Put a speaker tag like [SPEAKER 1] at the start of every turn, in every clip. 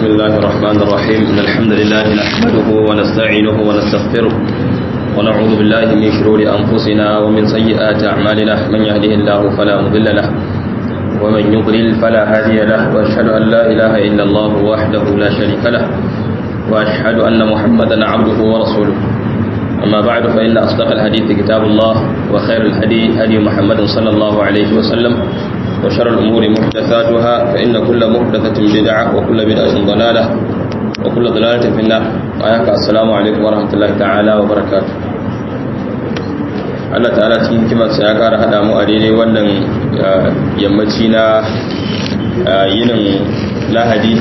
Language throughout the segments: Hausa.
[SPEAKER 1] الله الرحمن الرحيم إن الحمد لله نحمده ونستعينه ونستغفره ونعوذ بالله من شرور أنفسنا ومن سيئات أعمالنا من يهده الله فلا مضل له ومن يضلل فلا هادي له وأشهد أن لا إله إلا الله وحده لا شريك له وأشهد أن محمدا عبده ورسوله أما بعد فإن أصدق الحديث كتاب الله وخير الهدي هدي محمد صلى الله عليه وسلم وشر الأمور محدثاتها فإن كل محدثة بدعة وكل بدعة ضلالة وكل ضلالة في النار آيك السلام عليكم ورحمة الله تعالى وبركاته Allah ta'ala cikin kimarsa ya ƙara haɗa mu a daidai wannan yammaci na yinin lahadi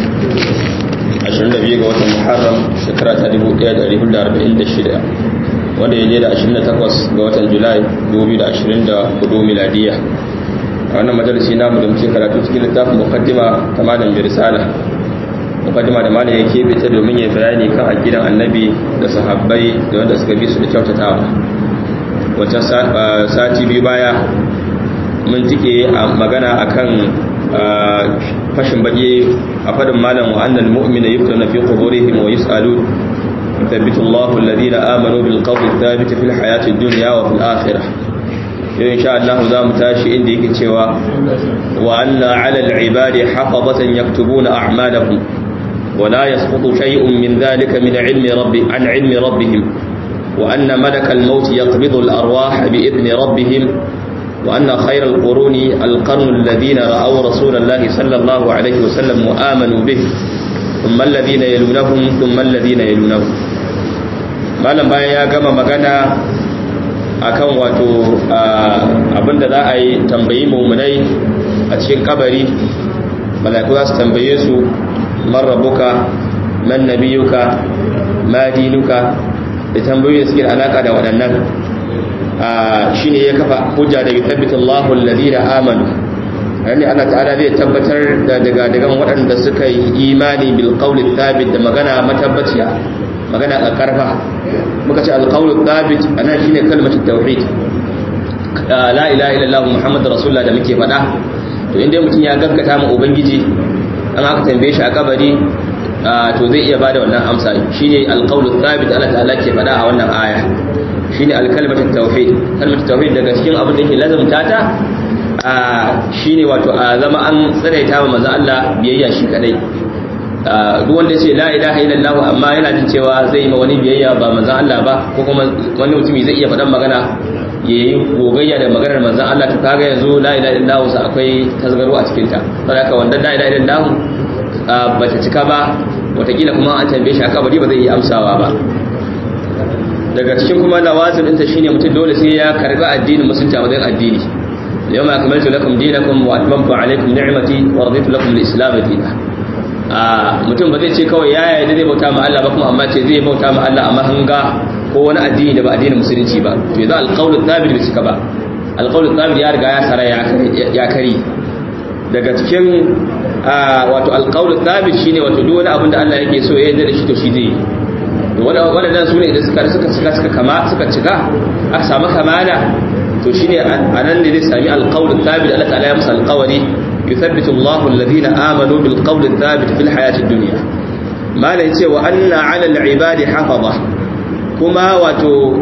[SPEAKER 1] 22 ga watan muharram shekara ta 1446 wanda ya je da 28 ga watan julai 2024 miladiya a wannan majalisi namu da muke karatu cikin littafin mukaddima ta malam birsala mukaddima da malam ya keɓe ta domin ya bayani kan aqidan annabi da sahabbai da wanda suka bi su da kyautatawa wata sati biyu baya mun tike a magana akan fashin bage a fadin malam wa annal mu'mina yuftana fi quburihim wa yus'alun يثبت الله الذين آمنوا بالقول الثابت في الحياة الدنيا وفي الآخرة إن شاء الله ذا متاشي إندي كتشوا وأن على العباد حفظة يكتبون أعمالهم ولا يسقط شيء من ذلك من علم رب عن علم ربهم وأن ملك الموت يقبض الأرواح بإذن ربهم وأن خير القرون القرن الذين رأوا رسول الله صلى الله عليه وسلم وآمنوا به ثم الذين يلونهم ثم الذين يلونهم malam bayan ya gama magana akan wato abinda za a yi tambayi mummunai a cikin kabari mala'iku za su tambaye su man rabuka man nabiyuka ma dinuka da tambayoyi da suke da alaka da waɗannan shine ya kafa hujja da yuthabbitu Allahu alladhina amanu yani Allah ta'ala zai tabbatar da daga daga waɗanda suka yi imani bil qawli thabit da magana matabbaciya magana a karfa muka ce al qawli thabit ana shine kalmatu tauhid la ilaha illallah muhammadur rasulullah da muke faɗa to inda mutum ya gaskata ma ubangiji an aka tambaye shi a kabari to zai iya bada wannan amsa shine al qawlu thabit Allah ta'ala ke faɗa a wannan aya shine al kalmatu tauhid kalmatu tauhid daga cikin abin da yake lazumta ta shi ne wato a zama an tsiraita wa maza Allah biyayya shi kadai duk wanda ce la ilaha illallah amma yana jin cewa zai yi ma wani biyayya ba maza Allah ba ko kuma wani mutumi zai iya faɗan magana ya yi gogayya da maganar manzan Allah ta kaga yanzu la ilaha illallah sa akwai tasgaro a cikin ta saboda haka wanda la ilaha illallah ba ta cika ba watakila kuma an tambaye shi aka bari ba zai iya amsawa ba daga cikin kuma lawazin ɗinta shine mutum dole sai ya karbi addinin musulunci a matsayin addini اليوم أكملت لكم دينكم وأتممت عليكم نعمتي ورضيت لكم الإسلام دينا mutum ba zai ce kawai ya yarda zai bauta ma Allah ba kuma amma ce zai bauta ma Allah a mahanga ko wani addini da ba addinin musulunci ba to yanzu alqaulu thabit bai cika ba alqaulu thabit ya riga ya sara ya kari daga cikin wato alqaulu thabit shine wato duk wani abin da Allah yake so ya yarda da shi to shi zai yi waɗannan su ne da suka suka suka kama suka cika aka samu kamala to shine anan ne zai sami alqawl thabit Allah ta'ala ya musa alqawli yuthabbitu Allahu alladhina amanu bil qawl thabit fil hayati dunya malai ce wa anna 'ala al-ibadi hafaza kuma wato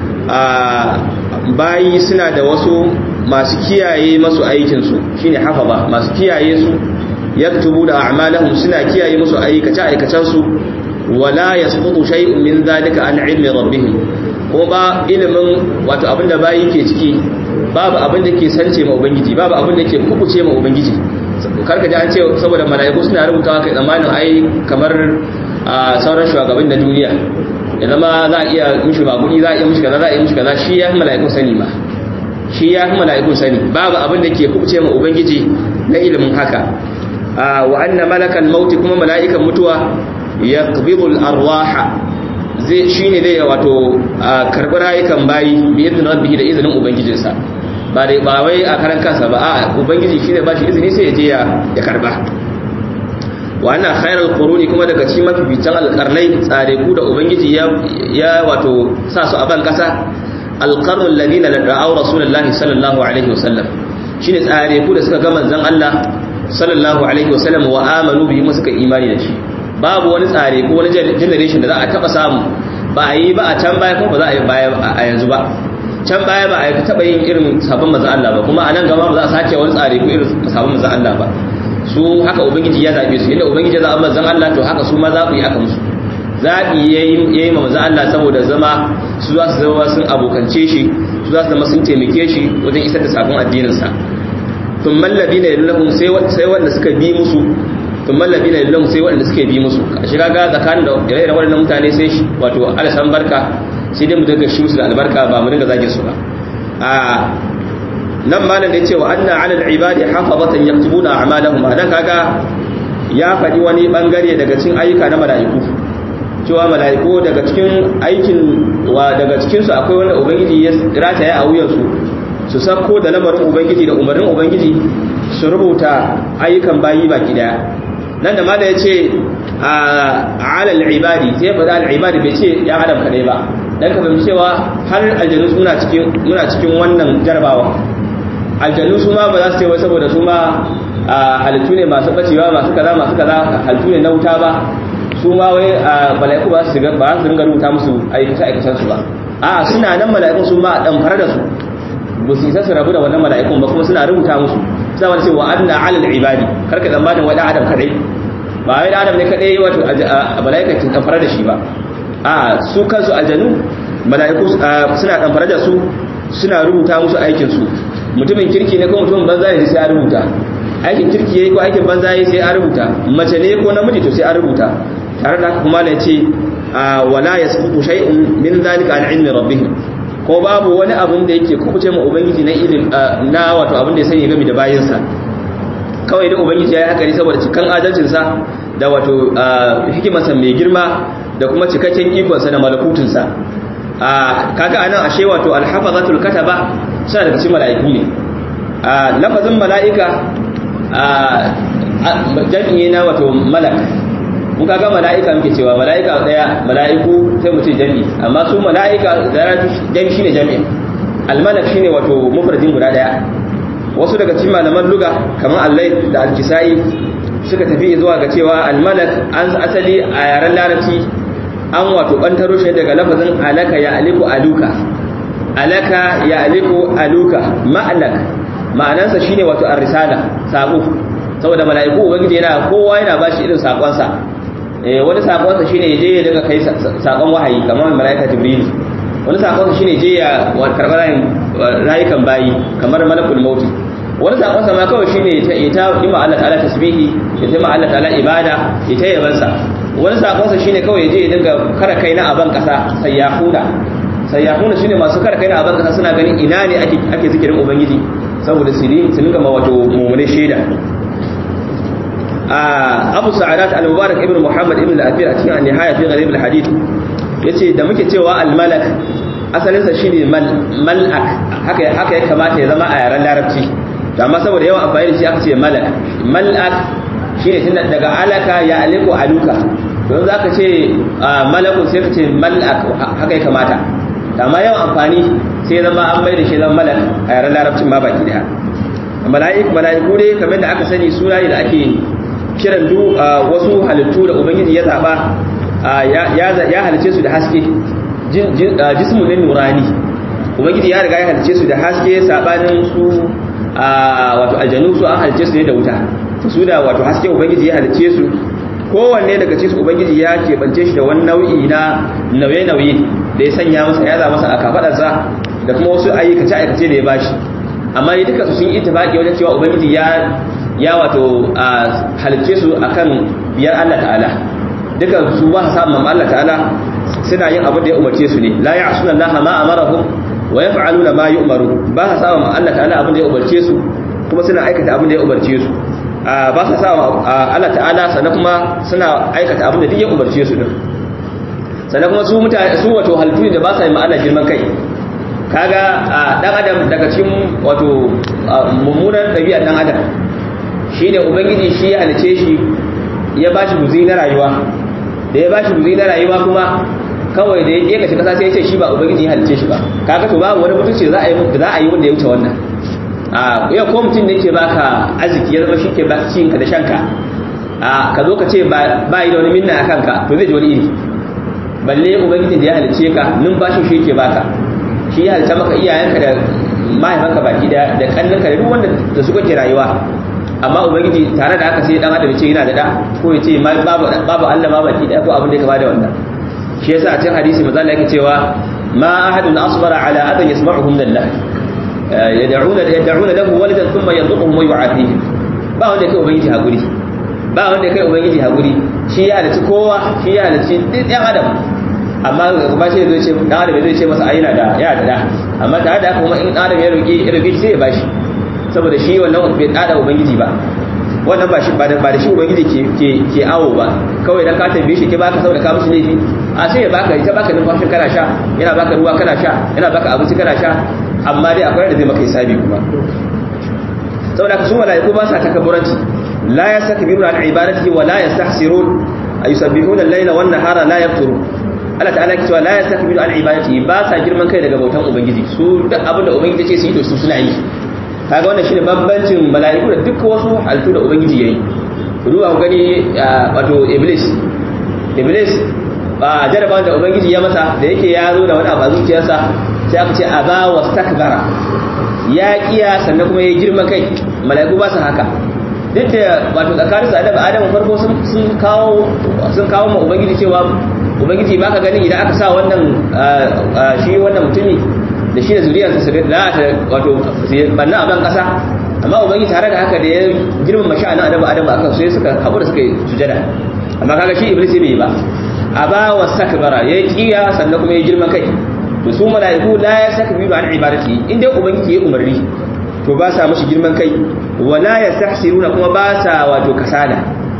[SPEAKER 1] bayi suna da wasu masu kiyaye masu aikin su shine hafaza masu kiyaye su yaktubu da a'malahum suna kiyaye musu aikace aikacen su wala yasqutu shay'un min dhalika an 'ilmi rabbihim ko ba ilimin wato abinda bayi ke ciki babu abin da ke sance ma ubangiji babu abin da ke kubuce ma ubangiji karka ji an ce saboda mala'iku suna rubutawa kai tsammanin ai kamar sauran shugaban na duniya ya zama za a iya mishi maguni za a iya mishi kaza za a iya mishi kaza shi ya fi mala'iku sani ma shi ya fi mala'iku sani babu abin da ke kubuce ma ubangiji na ilimin haka wa anna malakan mauti kuma mala'ikan mutuwa yaqbidul arwaha zai shi ne dai wato karɓi rayukan bayi biyar rabbi da izinin ubangijinsa ba dai ba wai a karan kansa ba a ubangiji shi ne ba shi izini sai ya je ya karɓa wannan khairal quruni kuma daga cikin mafificin alƙarnai tsare ku da ubangiji ya wato sa su a ban kasa alqarnul ladina da'aw rasulullahi sallallahu alaihi wasallam shine tsare ku da suka ga manzon Allah sallallahu alaihi wasallam wa amanu bihi suka imani da shi babu wani tsare ko wani generation da za a taba samu ba a yi ba a can baya kuma ba za a yi baya a yanzu ba can baya ba a taba yin irin sabon manzon Allah ba kuma a nan gaba ba za a sake wani tsare ko irin sabon manzon Allah ba su haka ubangiji ya zabe su inda ubangiji ya zaɓa manzon Allah to haka su ma za ku yi aka musu zaɓi ya yi ma manzon Allah saboda zama su za su zama sun abokance shi su za su zama sun taimake shi wajen isar da sabon addininsa tun mallabi na yallahun sai wanda suka bi musu tun mallabi na yallahun sai wanda suka bi musu a shiga ga tsakanin da ire-iren waɗannan mutane sai shi wato alasan barka sai dai mu dinga shi musu da albarka ba mu dinga zagin su ba a nan malam da ya ce wa anna alal ibadi hafazatan yaktubuna a'malahum anan kaga ya faɗi wani bangare daga cikin ayyuka na mala'iku cewa mala'iku daga cikin aikin wa daga cikin su akwai wanda ubangiji ya rataya a wuyan su su sako da lamarin ubangiji da umarnin ubangiji su rubuta ayyukan bayi baki daya nan da malam ya ce a alal ibadi sai faɗa al ibadi bai ce ya adam kadai ba dan ka fahimci cewa har aljanu suna cikin muna cikin wannan jarabawa aljannu su ma ba za su ce wai saboda su ma halittu ne masu bacewa masu kaza masu kaza halittu ne na wuta ba su ma wai mala'iku ba su ba su ringa rubuta musu aikace aikacen su ba a suna nan mala'ikun su ma dan fara da su ba su isa su rabu da wannan mala'ikun ba kuma suna rubuta musu suna wani cewa anna alal ibadi karka zamanin wani adam kadai ba wai da adam ne kadai wato mala'ika ke dan fara da shi ba a su kansu aljannu mala'iku suna dan fara da su suna rubuta musu aikin su mutumin kirki ne ko mutumin banza ne sai a rubuta aikin kirki yayi ko aikin banza yayi sai a rubuta mace ne ko namiji to sai a rubuta tare da kuma ne ce wala yasqutu shay'un min zalika an ilmi rabbih ko babu wani abun da yake kubuce mu ubangiji na ilim na wato abun da ya sani game da bayinsa kawai da ubangiji ya yi hakari saboda cikan adalcin sa da wato hikimarsa mai girma da kuma cikakken ikonsa da malakutunsa kaga anan ashe wato alhafazatul kataba suna daga cikin mala'iku ne a lafazin mala'ika a jami'i na wato malak mun kaga mala'ika muke cewa mala'ika daya mala'iku sai mu ce jami'i amma su mala'ika zaratu jami'i shine jami'i almalak shine wato mufradin guda daya wasu daga cikin malaman luga kamar allai da alkisai suka tafi zuwa ga cewa almalak an asali a yaren larabci an wato bantaro shi daga lafazin alaka ya aliku aluka alaka ya aliku aluka ma'alak ma'anansa shine wato ar-risala sako saboda mala'iku ubangiji yana kowa yana bashi irin sakonsa eh wani sakonsa shine yaje ya daga kai sakon wahayi kamar mala'ika jibril wani sakonsa shine je ya karbar rayukan bayi kamar malakul maut wani sakonsa ma kawai shine ta ita ima Allah ta'ala tasbihi ya ta Allah ta'ala ibada ita yabansa wani sakonsa shine kawai yaje ya dinga kara kai na aban kasa sayyahuna sayyahuna shine masu kara kai na aban kasa suna ganin ina ne ake ake zikirin ubangiji saboda su dinga ma wato mummune shaida abu sa'adat al-mubarak ibn muhammad ibn al-athir a cikin an-nihaya fi gharib al-hadith yace da muke cewa al-malak asalin sa shine mal'ak haka haka ya kamata ya zama a yaren larabci amma saboda yawan amfani da shi aka ce malak mal'ak shine tunda daga alaka ya aliku aluka don zaka ce malakun sai ka ce mal'ak haka ya kamata amma yawan amfani sai zama an mai da shi zama malak a yaren larabcin ma baki daya mala'iku mala'iku dai kamar da aka sani suna ne da ake kiran du wasu halittu da ubangiji ya zaba ya halice su da haske jismu ne nurani ubangiji ya riga ya halice su da haske sabanin su wato aljanu su an halice su ne da wuta su da wato haske ubangiji ya halice su kowanne daga cikin ubangiji ya keɓance shi da wani nau'i na nauye-nauye da ya sanya masa ya za masa a kafaɗarsa da kuma wasu aikace-aikace da ya bashi amma ne duka su sun yi tafaki wajen cewa ubangiji ya ya wato halicce su akan biyar Allah ta'ala duka su ba sa samun Allah ta'ala suna yin abin da ya umarce su ne la ya'suna Allah ma amarahum wa yaf'aluna ma yu'maru ba sa samun Allah ta'ala abin da ya umarce su kuma suna aikata abin da ya umarce su ba sa samun Allah ta'ala sannan kuma suna aikata abin da duk ya umarce su din sannan kuma su mutane su wato halittu ne da ba sa yi ma'ana girman kai kaga dan adam daga cikin wato mummunan ɗabi'ar dan adam shine ubangiji shi ya halice shi ya bashi guzi na rayuwa da ya bashi guzi na rayuwa kuma kawai da ya kashe kasa sai ya ce shi ba ubangiji ya halice shi ba kaga to babu wani mutunci za a yi za a yi wanda ya wuce wannan a ya ko mutum ne ke baka arziki ya zama shi ke baka cinka da shanka a ka zo ka ce ba yi da wani minna a kanka to zai ji wani iri balle ubangijin da ya halice ka numfashin shi yake baka shi ya halitta maka iyayenka da mahaifanka baki da da kannanka da duk wanda da su kake rayuwa amma ubangiji tare da haka sai dan adam ce yana da da ko ya ce babu babu Allah ma baki da ko abin da ya kama da wannan shi yasa a cikin hadisi manzo Allah yake cewa ma ahadun asbara ala adan yasma'uhu min Allah yad'una yad'una lahu waladan thumma yanzuquhum wa yu'afihi ba wanda kai ubangiji hakuri ba wanda kai ubangiji hakuri shi ya halitta kowa shi ya halitta duk ɗan adam amma ba shi zai ce dan adam zai ce masa ai yana da ya da amma tare da kuma in adam ya roki ya roki sai ya bashi saboda shi wannan bai dada ubangiji ba wannan ba shi ba da shi ubangiji ke ke ke awo ba kawai dan ka tambaye shi ke baka saboda ka musu laifi a sai ya baka ita baka numfashin kana sha yana baka ruwa kana sha yana baka abinci kana sha amma dai akwai da zai maka hisabi kuma saboda su malaiku ba sa takabburanci la yastakbiruna an ibadatihi wa la yastahsirun ayusabbihuna al-layla wan nahara la yafturun Allah ta'ala ke cewa la yastakbiru an ibadatihi ba sa girman kai daga bautan ubangiji su duk abin da ubangiji ce su yi to su suna yi kaga wannan shine bambancin mala'iku da duk wasu halittu da ubangiji yayi ruwa ku gani wato iblis iblis ba jarabawan da ubangiji ya masa da yake ya zo da wani abu a zuciyarsa sai aka ce aba wastakbara ya kiya sannan kuma ya girman kai mala'iku ba su haka duk da wato tsakanin su adam adam farko sun kawo sun kawo ma ubangiji cewa ubangiji baka ganin idan aka sa wannan shi wannan mutumi da shi da zuriyarsa su da ta wato banna a ban kasa amma ubangiji tare da haka da ya girmama sha'anin adamu adamu akan sai suka haƙura suka yi sujada amma kaga shi iblis bai yi ba a ba wa sakbara ya kiya sannan kuma ya girma kai to su mala'iku la ya saka bi ba an ibadati in dai ubangiji ya umarni to ba sa mashi girman kai wala yastahsiruna kuma ba sa wato kasala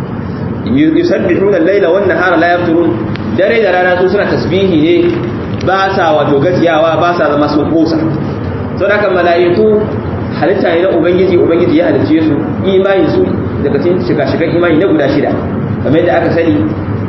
[SPEAKER 1] yusabbihuna al-laila wan nahara la yafturun dare da rana su suna tasbihi ne ba sa wato gajiyawa ba sa zama sun kosa sau da mala'iku halitta ne na ubangiji ubangiji ya halicce su imani su daga cikin shiga-shigan imani na guda shida kamar yadda aka sani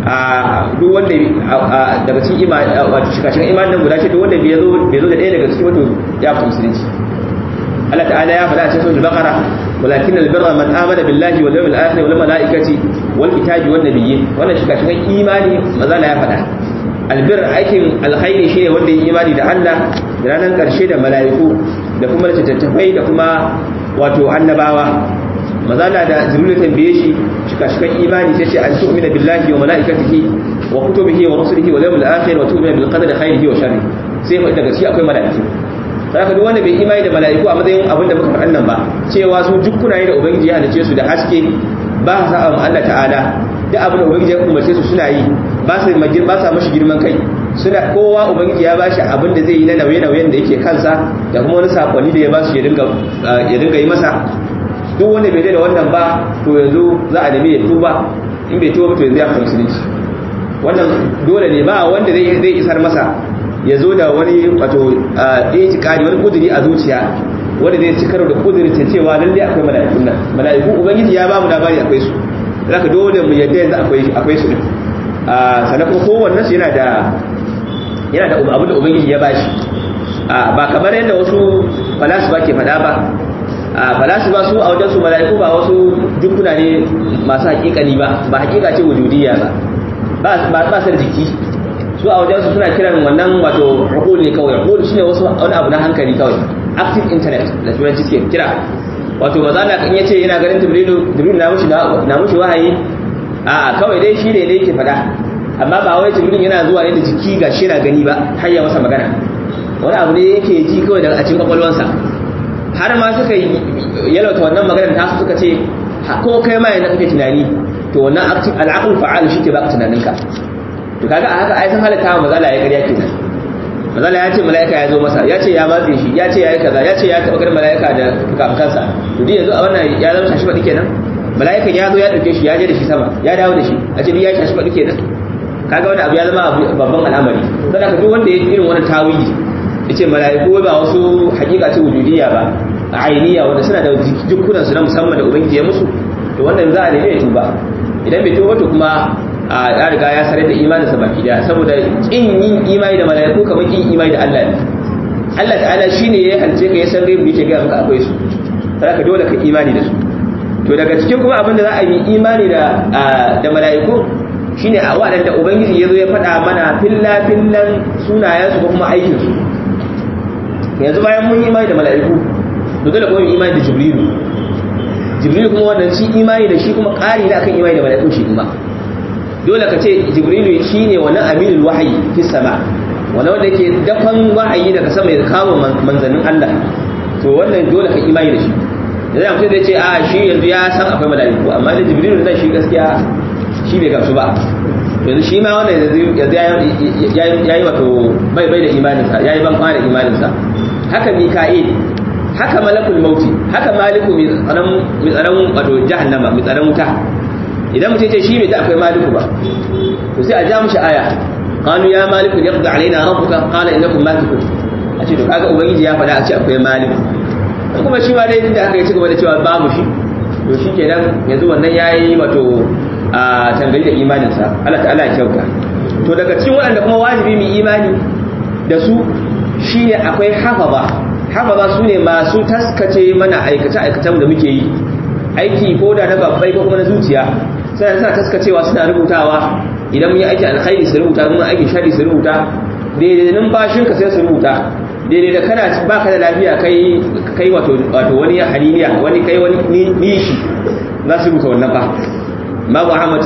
[SPEAKER 1] a duk wanda daga cikin imani wato shiga-shigan imani na guda shida wanda bai zo da ɗaya daga cikin wato ya fi musulunci Allah ta'ala ya faɗa a cikin suratul baqara walakin albirra man amana billahi wal yawmil akhir wal malaikati wal kitabi wan nabiyyin wannan shiga-shigan imani maza ya faɗa albir aikin alkhairi shine wanda ya imani da Allah da ranar karshe da mala'iku da kuma littattafai da kuma wato annabawa mazala da jibril tambaye shi shika-shikan imani sai ce an tu'mina billahi wa mala'ikatihi wa kutubihi wa rusulihi wa yawmil akhir wa tu'mina bil qadari khairihi wa sharrihi sai fa daga shi akwai mala'iku saka duk wanda bai imani da mala'iku a matsayin abinda muka faɗan nan ba cewa su jukkuna ne da ubangiji ya halice su da haske ba sa Allah ta'ala duk abin da ubangiji ya umarce su suna yi ba sa majin ba sa mashi girman kai suna kowa ubangiji ya bashi abin da zai yi na nauye-nauyen da yake kansa da kuma wani sakonni da ya basu ya dinga ya dinga yi masa duk wanda bai da wannan ba to yanzu za a nemi ya tuba in bai tuba to yanzu ya fita musulunci wannan dole ne ba wanda zai zai isar masa ya zo da wani wato itikadi wani kuduri a zuciya wanda zai ci karo da kudurin cewa lalle akwai mala'ikun nan mala'iku ubangiji ya ba mu labari akwai su zaka dole mu yadda yanzu akwai akwai su din sannan kuma kowannen su yana da yana da abin da ubangiji ya bashi ba kamar yadda wasu falasifa ke faɗa ba falasifa su a wajen su mala'iku ba wasu jukuna ne masu hakikani ba ba hakika ce wujudiyya ba ba su da jiki su a wajen su suna kiran wannan wato hukul ne kawai hukul shine wasu wani abu na hankali kawai active internet da turanci suke kira wato maza na kan yace yana ganin jibrilu jibrilu na mushi na mushi wahayi a kawai dai shi ne ne yake fada amma ba wai jibrilu yana zuwa ne da jiki ga shi na gani ba har ya masa magana wani abu ne yake ji kawai daga cikin kwakwalwansa har ma suka yi yalauta wannan maganar ta suka ce ko kai ma yana kake tunani to wannan active al'aqul fa'al shi ke baka tunaninka to kaga a haka ai san halatta ma mazala ya ƙarya kenan mazala ya ce mala'ika ya zo masa ya ce ya matse shi ya ce ya yi kaza ya ce ya taɓa ganin mala'ika da kafansa to duk yanzu a wannan ya zama shashi faɗi kenan mala'ikan ya zo ya ɗauke shi ya je da shi sama ya dawo da shi a ce ya shashi faɗi kenan kaga wani abu ya zama babban al'amari don haka duk wanda ya irin wani tawili ya ce mala'iku ba wasu hakika ce wujudiyya ba a ainiya wanda suna da jikunan su na musamman da ubangiji ya musu to wannan za a nemi ya tuba idan bai tuba to kuma a ya riga ya sarar da imaninsa baki daya saboda kin yin imani da mala'iku kamar kin imani da Allah ne Allah ta'ala shine ya halice ka ya san gaibu yake ga maka akwai su sai ka dole ka imani da su
[SPEAKER 2] to daga cikin kuma abin da za a yi imani da da mala'iku shine a waɗanda ubangiji ya zo ya faɗa mana filla fillan sunayensu ko kuma aikinsu yanzu bayan mun yi imani da mala'iku to dole kuma mu imani da jibrilu jibrilu kuma wannan shi imani da shi kuma ƙari ne akan imani da mala'iku shi kuma dole ka ce jibrilu shine wannan aminul wahayi fi sama wannan wanda yake dafan wahayi daga sama ya kama manzannin Allah to wannan dole ka imani da shi da zai mutum zai ce a shi yanzu ya san akwai mala'iku amma da jibrilu nan shi gaskiya shi bai gamsu ba yanzu shi ma wannan ya yi wato bai bai da imaninsa ya yi ban kwana imaninsa haka mika'il haka malakul mauti haka maliku mai tsaron wato jahannama mai tsaron wuta idan mutum ce shi bai ta akwai maliku ba to sai a ja mushi aya qalu ya maliku yaqdi alaina rabbuka qala innakum malikun a ce to kaga ubangiji ya faɗa a ce akwai maliku kuma shi ma dai da aka yi cigaba da cewa babu shi to shi kenan yanzu wannan yayi wato a tangali da imaninsa Allah ta'ala ya kyauta to daga cikin waɗanda kuma wajibi mu imani da su shine akwai hafaza hafaza su ne masu taskace mana aikace aikacen da muke yi aiki ko da na babbai ko kuma na zuciya sai suna taskacewa suna rubutawa idan mun yi aiki alkhairi su rubuta mun aiki shari su rubuta daidai numfashinka sai su rubuta daidai da kana baka da lafiya kai kai wato wato wani haliliya wani kai wani nishi za su rubuta wannan ba babu ahmad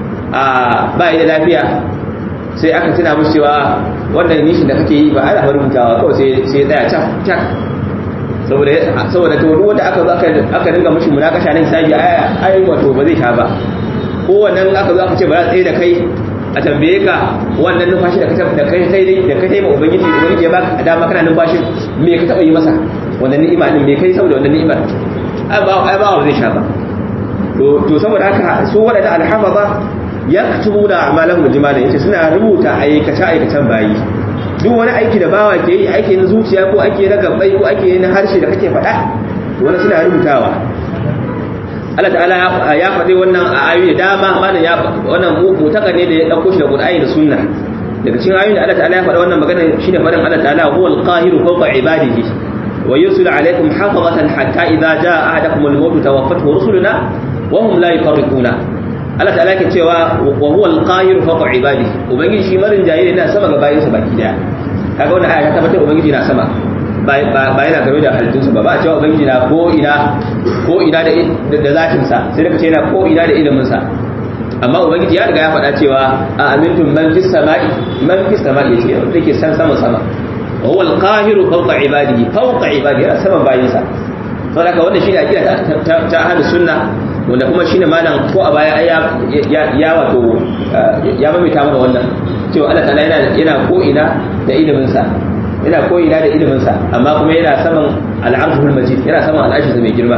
[SPEAKER 2] a ba da lafiya sai aka tuna musu cewa wannan nishin da kake yi ba ana rubutawa kawai sai sai tsaya cak cak saboda saboda to wanda aka zo aka aka dinga mushi munakasha nan sai ai ai wato ba zai sha ba ko wannan aka zo aka ce ba za tsaye da kai a tambaye ka wannan numfashi da ka da kai kai da kai ma ubangiji ubangiji ya baka dama kana numfashin me ka taba yi masa wannan ni'ima din me kai saboda wannan ni'imar ai ba ai ba zai sha ba to to saboda haka su wadanda alhafaza yaktubuna a'malahum jimala yace suna rubuta aikace aikacen bayi duk wani aiki da bawa ke yi aiki na zuciya ko ake na gabbai ko ake na harshe da kake faɗa to wani suna rubutawa Allah ta'ala ya faɗi wannan a ayoyi da dama malam ya wannan mutaka ne da ya dauko shi da Qur'ani da Sunna daga cikin ayoyin da Allah ta'ala ya faɗi wannan magana shine faɗin Allah ta'ala huwa al-qahiru fawqa ibadihi wa yursilu alaykum hafazatan hatta idza jaa ahadakum al-maut tawaffathu rusuluna wa hum la yufarriquna Allah ta'ala ke cewa wa huwa al-qahiru fawqa ibadihi ubangiji shi marin jayi yana sama ga bayinsa baki daya kaga wannan aya ta tabbatar ubangiji na sama ba yana game da halittunsa ba ba a cewa ubangiji na ko ina ko ina da zatinsa sai daga ce yana ko ina da iliminsa amma ubangiji ya riga ya faɗa cewa a amintun man fis sama'i man fis sama'i yace wanda yake san sama sama wa huwa al-qahiru fawqa ibadihi fawqa ibadihi yana saman bayinsa saboda haka wannan shine akida ta ta ahlus sunna wanda kuma shine malam ko a baya ya ya wato ya mamita mana wannan cewa Allah ta'ala yana yana ko ina da iliminsa yana koyina da iliminsa amma kuma yana saman al'arshul majid yana saman al'arshinsa mai girma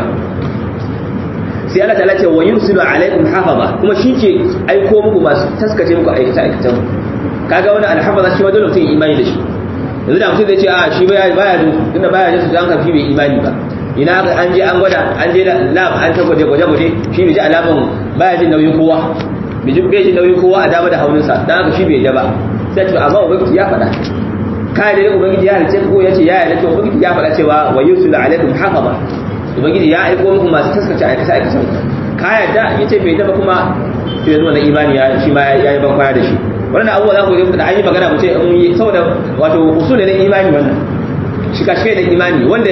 [SPEAKER 2] sai Allah ta'ala ce wa yursilu alaikum hafaza kuma shi ke aiko muku masu taskace muku aikata aikatan kaga wani alhafaza shi ma dole mutum imani da shi yanzu da mutum zai ce a shi baya baya tunda baya jin su an kafi bai imani ba ina an je an gwada an je lab an ta gwaje gwaje gwaje shi bai ji alaman baya jin nauyin kowa bai jin nauyin kowa a dama da hauninsa dan haka shi bai ja ba sai ce amma ubangiji ya faɗa kai da ubangiji ya halice ko yace ya yarda to ubangiji ya faɗa cewa wa yusul alaikum hafaza ubangiji ya aiko muku masu taskace aikace aikacen ka yarda yace bai daba kuma to yanzu wannan imani ya shi ma ya yi ban kwana da shi wannan abubuwa za ku yi da an yi magana mu ce in yi saboda wato usul ne imani wannan shika shi da imani wanda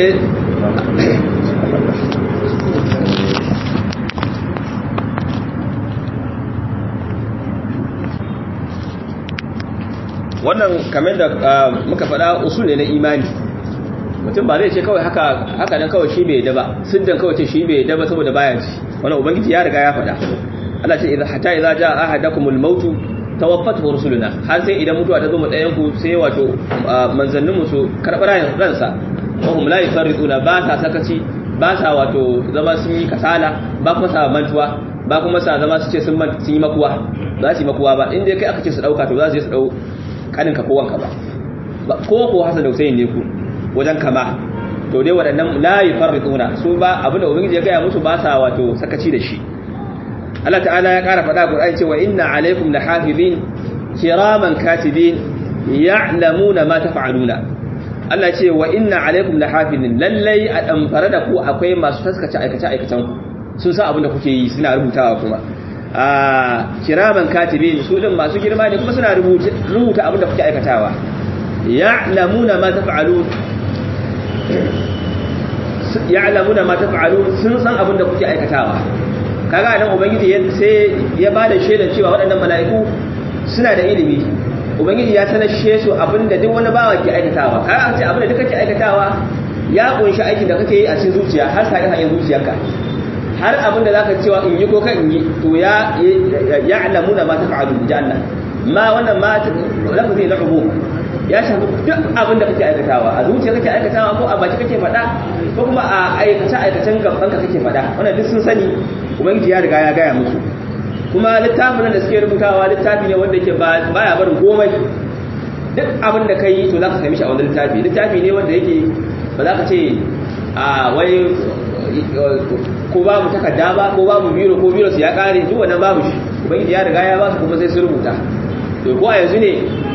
[SPEAKER 2] wannan kamar da muka faɗa usul ne na imani mutum ba zai ce kawai haka haka nan kawai shi bai yadda ba siddan kawai ce shi bai yadda ba saboda baya ci wannan ubangiji ya riga ya faɗa Allah ce idan hatta idza jaa ahadakumul maut tawaffatu rusuluna har sai idan mutuwa ta zo mu ɗayan ku sai wato manzannin mu su karɓar ransa wa hum la yufarriduna ba sa sakaci ba sa wato zama sun yi kasala ba kuma sa mantuwa ba kuma sa zama su ce sun yi makuwa ba su yi makuwa ba inda kai aka ce su ɗauka to za su je su ɗau kaninka ko wanka ba ko ko hasan da Hussein ne ku wajen kama to dai waɗannan la yufarrituna su ba abin da ubangiji ya gaya musu ba sa wato sakaci da shi Allah ta'ala ya ƙara faɗa Qur'ani cewa inna alaikum lahafizin kiraman katibin ya'lamuna ma taf'aluna Allah ce wa inna alaikum lahafizin lallai a damfara da ku akwai masu taskace aikace aikacen ku sun san abin da kuke yi suna rubutawa kuma a kiraman katibin su din masu girma ne kuma suna rubuta abin da kuke aikatawa ya'lamuna ma taf'alun ya'lamuna ma taf'alun sun san abin da kuke aikatawa kaga nan ubangiji sai ya bada shaidar cewa waɗannan mala'iku suna da ilimi ubangiji ya sanar su abin da duk wani bawa ke aikatawa kaga ce abin da duk kake aikatawa ya kunshi aikin da kake yi a cikin zuciya har sai hanyar zuciyarka har abin da zaka cewa in yi ko kan in yi to ya ya'lamuna ma taf'alun janna ma wannan ma lafazi na ubu ya shafi duk abin da kake aikatawa a zuciya kake aikatawa ko a baki kake faɗa ko kuma a aikace aikacen gaban ka kake faɗa wannan duk sun sani ubangiji ya riga ya gaya musu kuma littafin da suke rubutawa littafi ne wanda yake baya barin komai duk abin da kai to zaka sami shi a wannan littafi littafi ne wanda yake ba za ka ce a wai ko babu takarda ba ko babu biro ko biro su ya kare duk wannan babu shi ubangiji ya riga ya ba su kuma sai su rubuta to ko a yanzu ne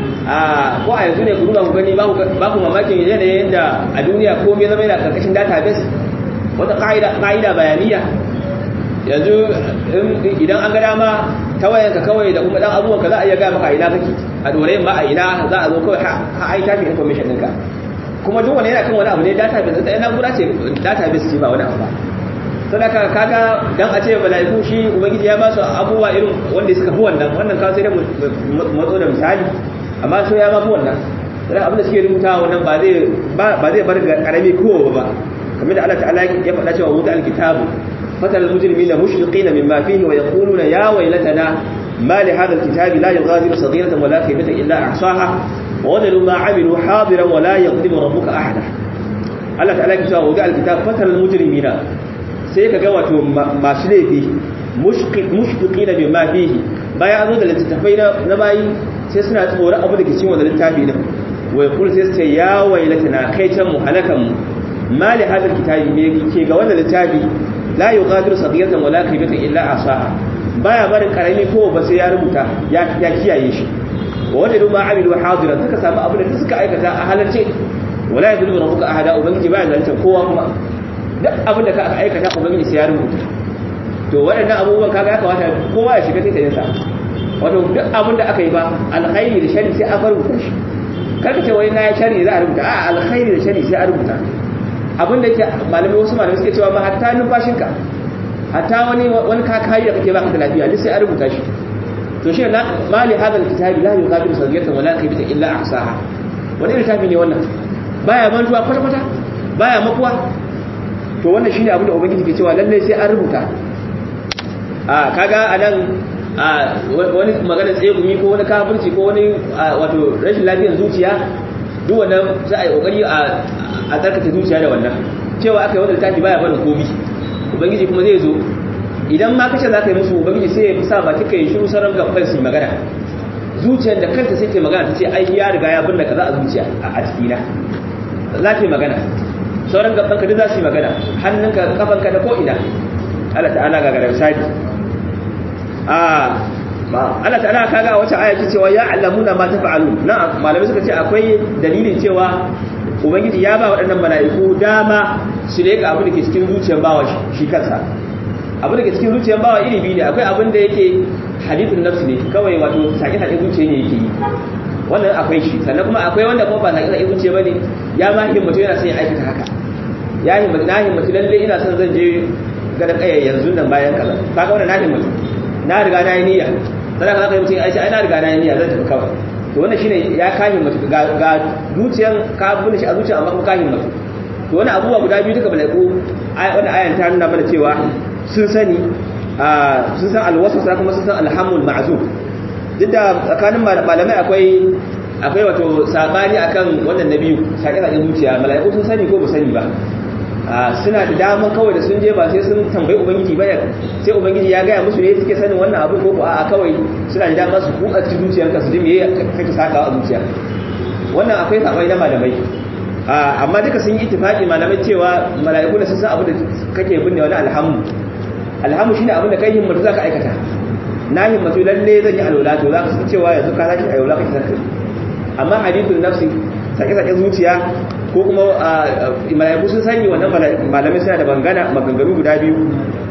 [SPEAKER 2] a ko a yanzu ne ku duba ku gani ba ku mamakin yanayin da a duniya komai zama yana karkashin database wata ka'ida bayaniya yanzu idan an ga dama ta wayanka kawai da kuma dan abubuwanka za a iya gaya maka a ina kake a dore ma a ina za a zo kawai ha ai tafi information ɗinka kuma duk wani yana kan wani abu ne database ta yana gura ce database ce ba wani abu ba sadaka kaga dan a ce malaiku shi ubangiji ya ba su abubuwa irin wanda suka fi wannan wannan kawai sai da matso da misali amma so ya ma fi wannan sadaka abin da suke rubuta wannan ba zai ba zai bar karami kowa ba kamar da Allah ta'ala ya faɗa cewa wuta alkitabu fatal mujrimina mushfiqina mimma fihi wa yaquluna ya waylatana ma li hadha alkitabi la yughadiru saghiratan wala kabiratan illa ahsaha wa wajadu ma amilu hadiran wa la yadhlimu rabbuka ahada Allah ta'ala ya ce wa wuta alkitabu fatal mujrimina sai ka ga wato masu laifi mushfiqi da bima fihi bayan an zo da littattafai na bayi sai suna tsoro abu da ke cikin wannan littafi din wai kul sai su ce ya wailatana kai can mu halakan mu mali hadal kitabi me ke ga wannan littafi la yughadiru saghiratan wala kabiratan illa asaha baya barin karami ko ba sai ya rubuta ya kiyaye shi wa wanda duma amilu hadiran suka samu abu da suka aikata a halarce wala yadullu rabbuka ahada ubangiji baya zalunta kowa kuma duk abin da ka aikata ubangiji sai ya rubuta to waɗannan abubuwan kaga ya kamata kowa ya shiga taitayin sa wato duk abin da aka yi ba alkhairi da shari sai aka rubuta shi karka ce wani na ya shari za a rubuta a alkhairi da shari sai a rubuta abin da yake malamai wasu malamai suke cewa ma hatta numfashinka hatta wani wani kakayi da kake baka da lafiya duk sai a rubuta shi to shi na mali hadal kitabi la yughadiru saghiratan wala kabiratan illa ahsaha wani littafi ne wannan baya mantuwa kwata kwata baya makuwa to wannan shine abin da ubangiji ke cewa lalle sai an rubuta a kaga anan a wani magana tsegumi ko wani kafirci ko wani wato rashin lafiyar zuciya duk wannan sai a yi kokari a a tsarkake zuciya da wannan cewa aka yi wannan littafi baya barin komi ubangiji kuma zai zo idan ma kace zaka yi musu ubangiji sai ya sa ba kika yi shiru sarar gaban su magana zuciyar da kanta sai ta magana ta ce ai ya riga ya binne kaza a zuciya a cikina za ta yi magana sauran gaban ka duk za su yi magana hannunka kafanka da ko ina Allah ta'ala ga garar sadi a Allah ta'ala kaga wata aya ce cewa ya alamuna ma tafa'alu na malamai suka ce akwai dalilin cewa ubangiji ya ba waɗannan mala'iku dama su leka abin da ke cikin zuciyar bawa shi kansa abin da ke cikin zuciyar bawa iri biyu ne akwai abin da yake hadithun nafsi ne kawai wato sake-sake zuciya ne yake yi wannan akwai shi sannan kuma akwai wanda kuma ba sake-sake zuciya ba ne ya ma himmatu yana son ya aikata haka ya himmatu na himmatu lalle ina son zan je gadon kaya yanzu nan bayan kaza kaga wannan na himmatu na riga na yi niyya sannan ka zaka yi mutum ya ai na riga na yi niyya zan tafi kawai to wannan shine ya ka himmatu ga ga zuciyan ka bude shi a zuciya amma kuma ka himmatu to wani abubuwa guda biyu duka malaiku wannan ayan ta nuna mana cewa sun sani sun san alwaswasa kuma sun san alhamul ma'zuf duk da tsakanin malamai akwai akwai wato sabani akan wannan nabiyu sake sake zuciya malaiku sun sani ko ba sani ba suna da daman kawai da sun je ba sai sun tambayi ubangiji ba sai ubangiji ya gaya musu ne suke sanin wannan abu ko a kawai suna da dama su kuka cikin zuciyarka su ji me kake sakawa a zuciya wannan akwai sabai na malamai amma duka sun yi ittifaqi malamai cewa malaiku da sun san abu da kake binne wani alhamu alhamu shine abin da kai himmatu zaka aikata na himmatu lalle zan yi alwala to zaka san cewa yanzu ka saki alwala kake sarki amma hadithun nafsi sake sake zuciya ko kuma malaiku sun sani wannan malamai suna da bangana maganganu guda biyu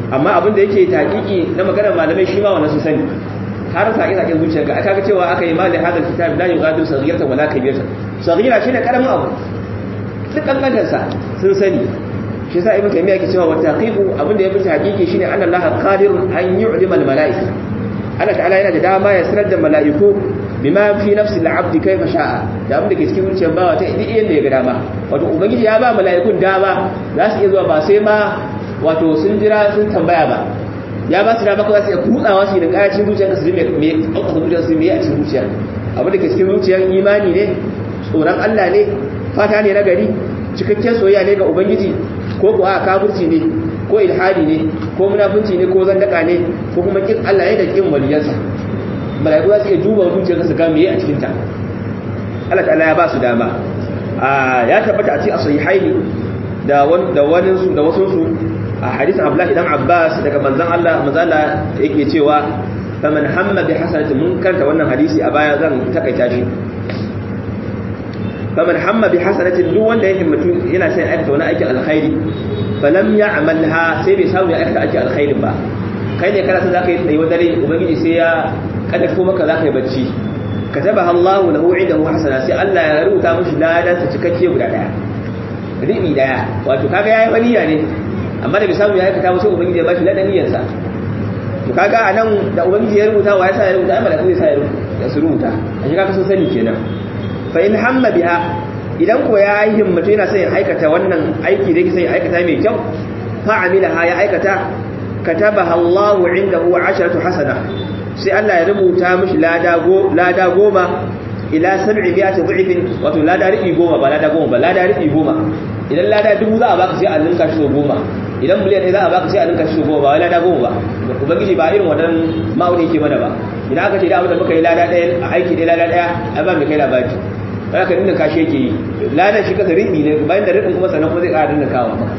[SPEAKER 2] amma abin da yake taƙiƙi na maganar malamai shi ma wannan su sani har sake sake zuciyarka aka ga cewa aka yi mali hadal kitab la yughadiru saghiratan wala kabiratan saghira shine karamin abu duk kankantar sa sun sani shi yasa ibnu taymiya yake cewa wa taqiqu abin da yafi hakiki shine anna allaha qadirun an yu'lima al malaika Allah ta'ala yana da dama ya sanar da mala'iku bima fi nafsi al-abd kayfa sha'a da abin da ke cikin zuciyar bawa ta idi yanda ya ga dama wato ubangiji ya ba mala'ikun dama za su iya zuwa ba sai ma wato sun jira sun tambaya ba ya ba su dama kawai sai kutsawa su da kayacin zuciyar su me me ɗaukar zuciyar su me a cikin zuciyar abin da ke cikin zuciyar imani ne tsoron Allah ne fata ne na gari cikakken soyayya ne ga ubangiji ko ko a kafirci ne ko ilhadi ne ko munafunci ne ko zandaka ne ko kuma kin Allah ne da kin waliyansa malaiku za su iya duba zuciyarka su ga me a cikin ta Allah ta'ala ya ba su dama ya tabbata a cikin sahihaini da wani da wani su da wasu su a hadisin Abdullahi dan Abbas daga manzon Allah manzon Allah yake cewa faman hamma bi hasanatin mun karanta wannan hadisi a baya zan takaita shi faman hamma bi hasanatin duk wanda ya himmatu yana sai aikata wani aikin alkhairi falam ya'malha sai bai samu ya aikata aikin alkhairin ba kai ne kana san zaka yi tsayi dare ubangiji sai ya kadafo maka zaka yi bacci katabaha Allahu lahu indahu hasana sai Allah ya rubuta mishi ladan sa cikakke guda daya ribi daya wato kaga yayi waniya ne amma da bai samu ya aikata ba sai ubangiji ya bashi ladan niyyarsa to kaga anan da ubangiji ya rubuta wa ya sa ya rubuta ai malaka zai sa ya rubuta su rubuta a shi kaga sun sani kenan fa in hamma biha idan ko ya yi himmatu yana son ya aikata wannan aiki da yake son ya aikata mai kyau fa amilaha ya aikata katabaha Allahu indahu 10 hasana sai Allah ya rubuta mishi lada go lada goma ila 700 dhifin wato lada ribi goma ba lada goma ba lada ribi goma idan lada dubu za a baka sai a linka shi goma idan miliyan ne za a baka sai a linka shi goma ba wai lada goma ba ubangiji ba irin wannan ma'auni yake mana ba idan aka ce da abin da muka yi lada ɗaya a aiki ɗaya lada ɗaya a ba mai kai labari za ka dinda kashe yake yi ladan shi kasa riɓi ne bayan da riɓin kuma sannan kuma zai ƙara dinda kawo maka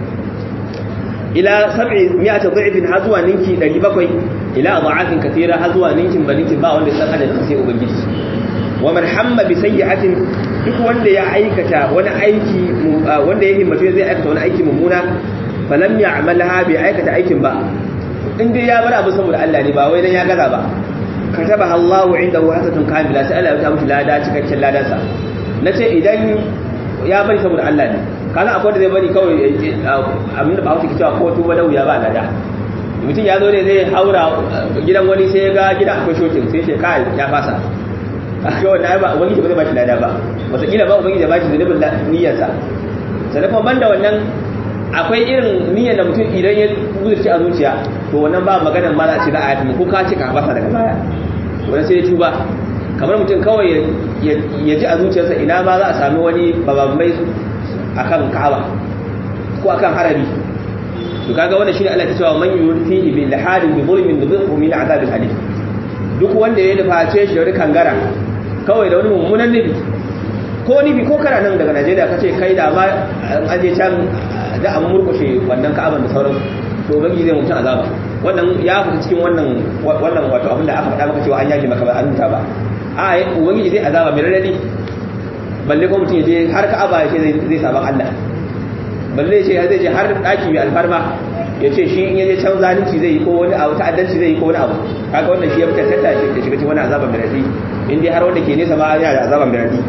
[SPEAKER 2] ila sab'i mi'ati dhifin har zuwa ninki 700 ila adha'afin kathira har zuwa ninkin ba ninkin ba wanda san adadin sai ubangiji wa man hamma bi sayyi'atin duk wanda ya aikata wani aiki wanda ya himmatu zai aikata wani aiki mummuna falam ya'malha bi aikata aikin ba in dai ya bar abu saboda Allah ne ba wai dan ya gaza ba katabaha Allahu indahu hasanatun kamila sai Allah ya ta mishi lada cikakken ladansa nace idan ya bari saboda Allah ne kana akwai da zai bari kawai abin da ba hausa ke cewa ko tuba da wuya ba lada mutum ya zo ne zai haura gidan wani sai ya ga gidan akwai shokin sai ce kai ya fasa aka wanda ba ubangiji ba zai bashi lada ba wataƙila ba ubangiji ya bashi zunubin niyyarsa sannan kuma banda wannan akwai irin niyyar da mutum idan ya zuci a zuciya to wannan ba maganar ma za a ce za a yi ko ka ce ka fasa daga baya wani sai ya tuba kamar mutum kawai ya ji a zuciyarsa ina ma za a sami wani babambai a kan ka'aba ko a kan harabi to kaga wannan shine Allah ya cewa man yurfihi bil hadin bi zulmin nudhiqhu min azab al hadid duk wanda ya daface shi da wani kangara kawai da wani mummunan nufi ko nufi ko kana nan daga Najeriya kace kai da ma an je can da an murkushe wannan ka'aban da sauran to ubangiji zai mutum azaba wannan ya fita cikin wannan wannan wato abin da aka faɗa maka cewa an yaki maka ba an muta ba a ubangiji zai azaba mai radadi balle ko mutum ya je har ka'aba ya ce zai saban Allah balle ya ce zai je har daki mai alfarma ya ce shi in ya je can zalunci zai yi ko wani abu ta'addanci zai yi ko wani abu kaga wannan shi ya fitar tatta shi da shiga cikin wani azaba mai radadi in dai har wanda ke nesa ma yana da azaba mai radadi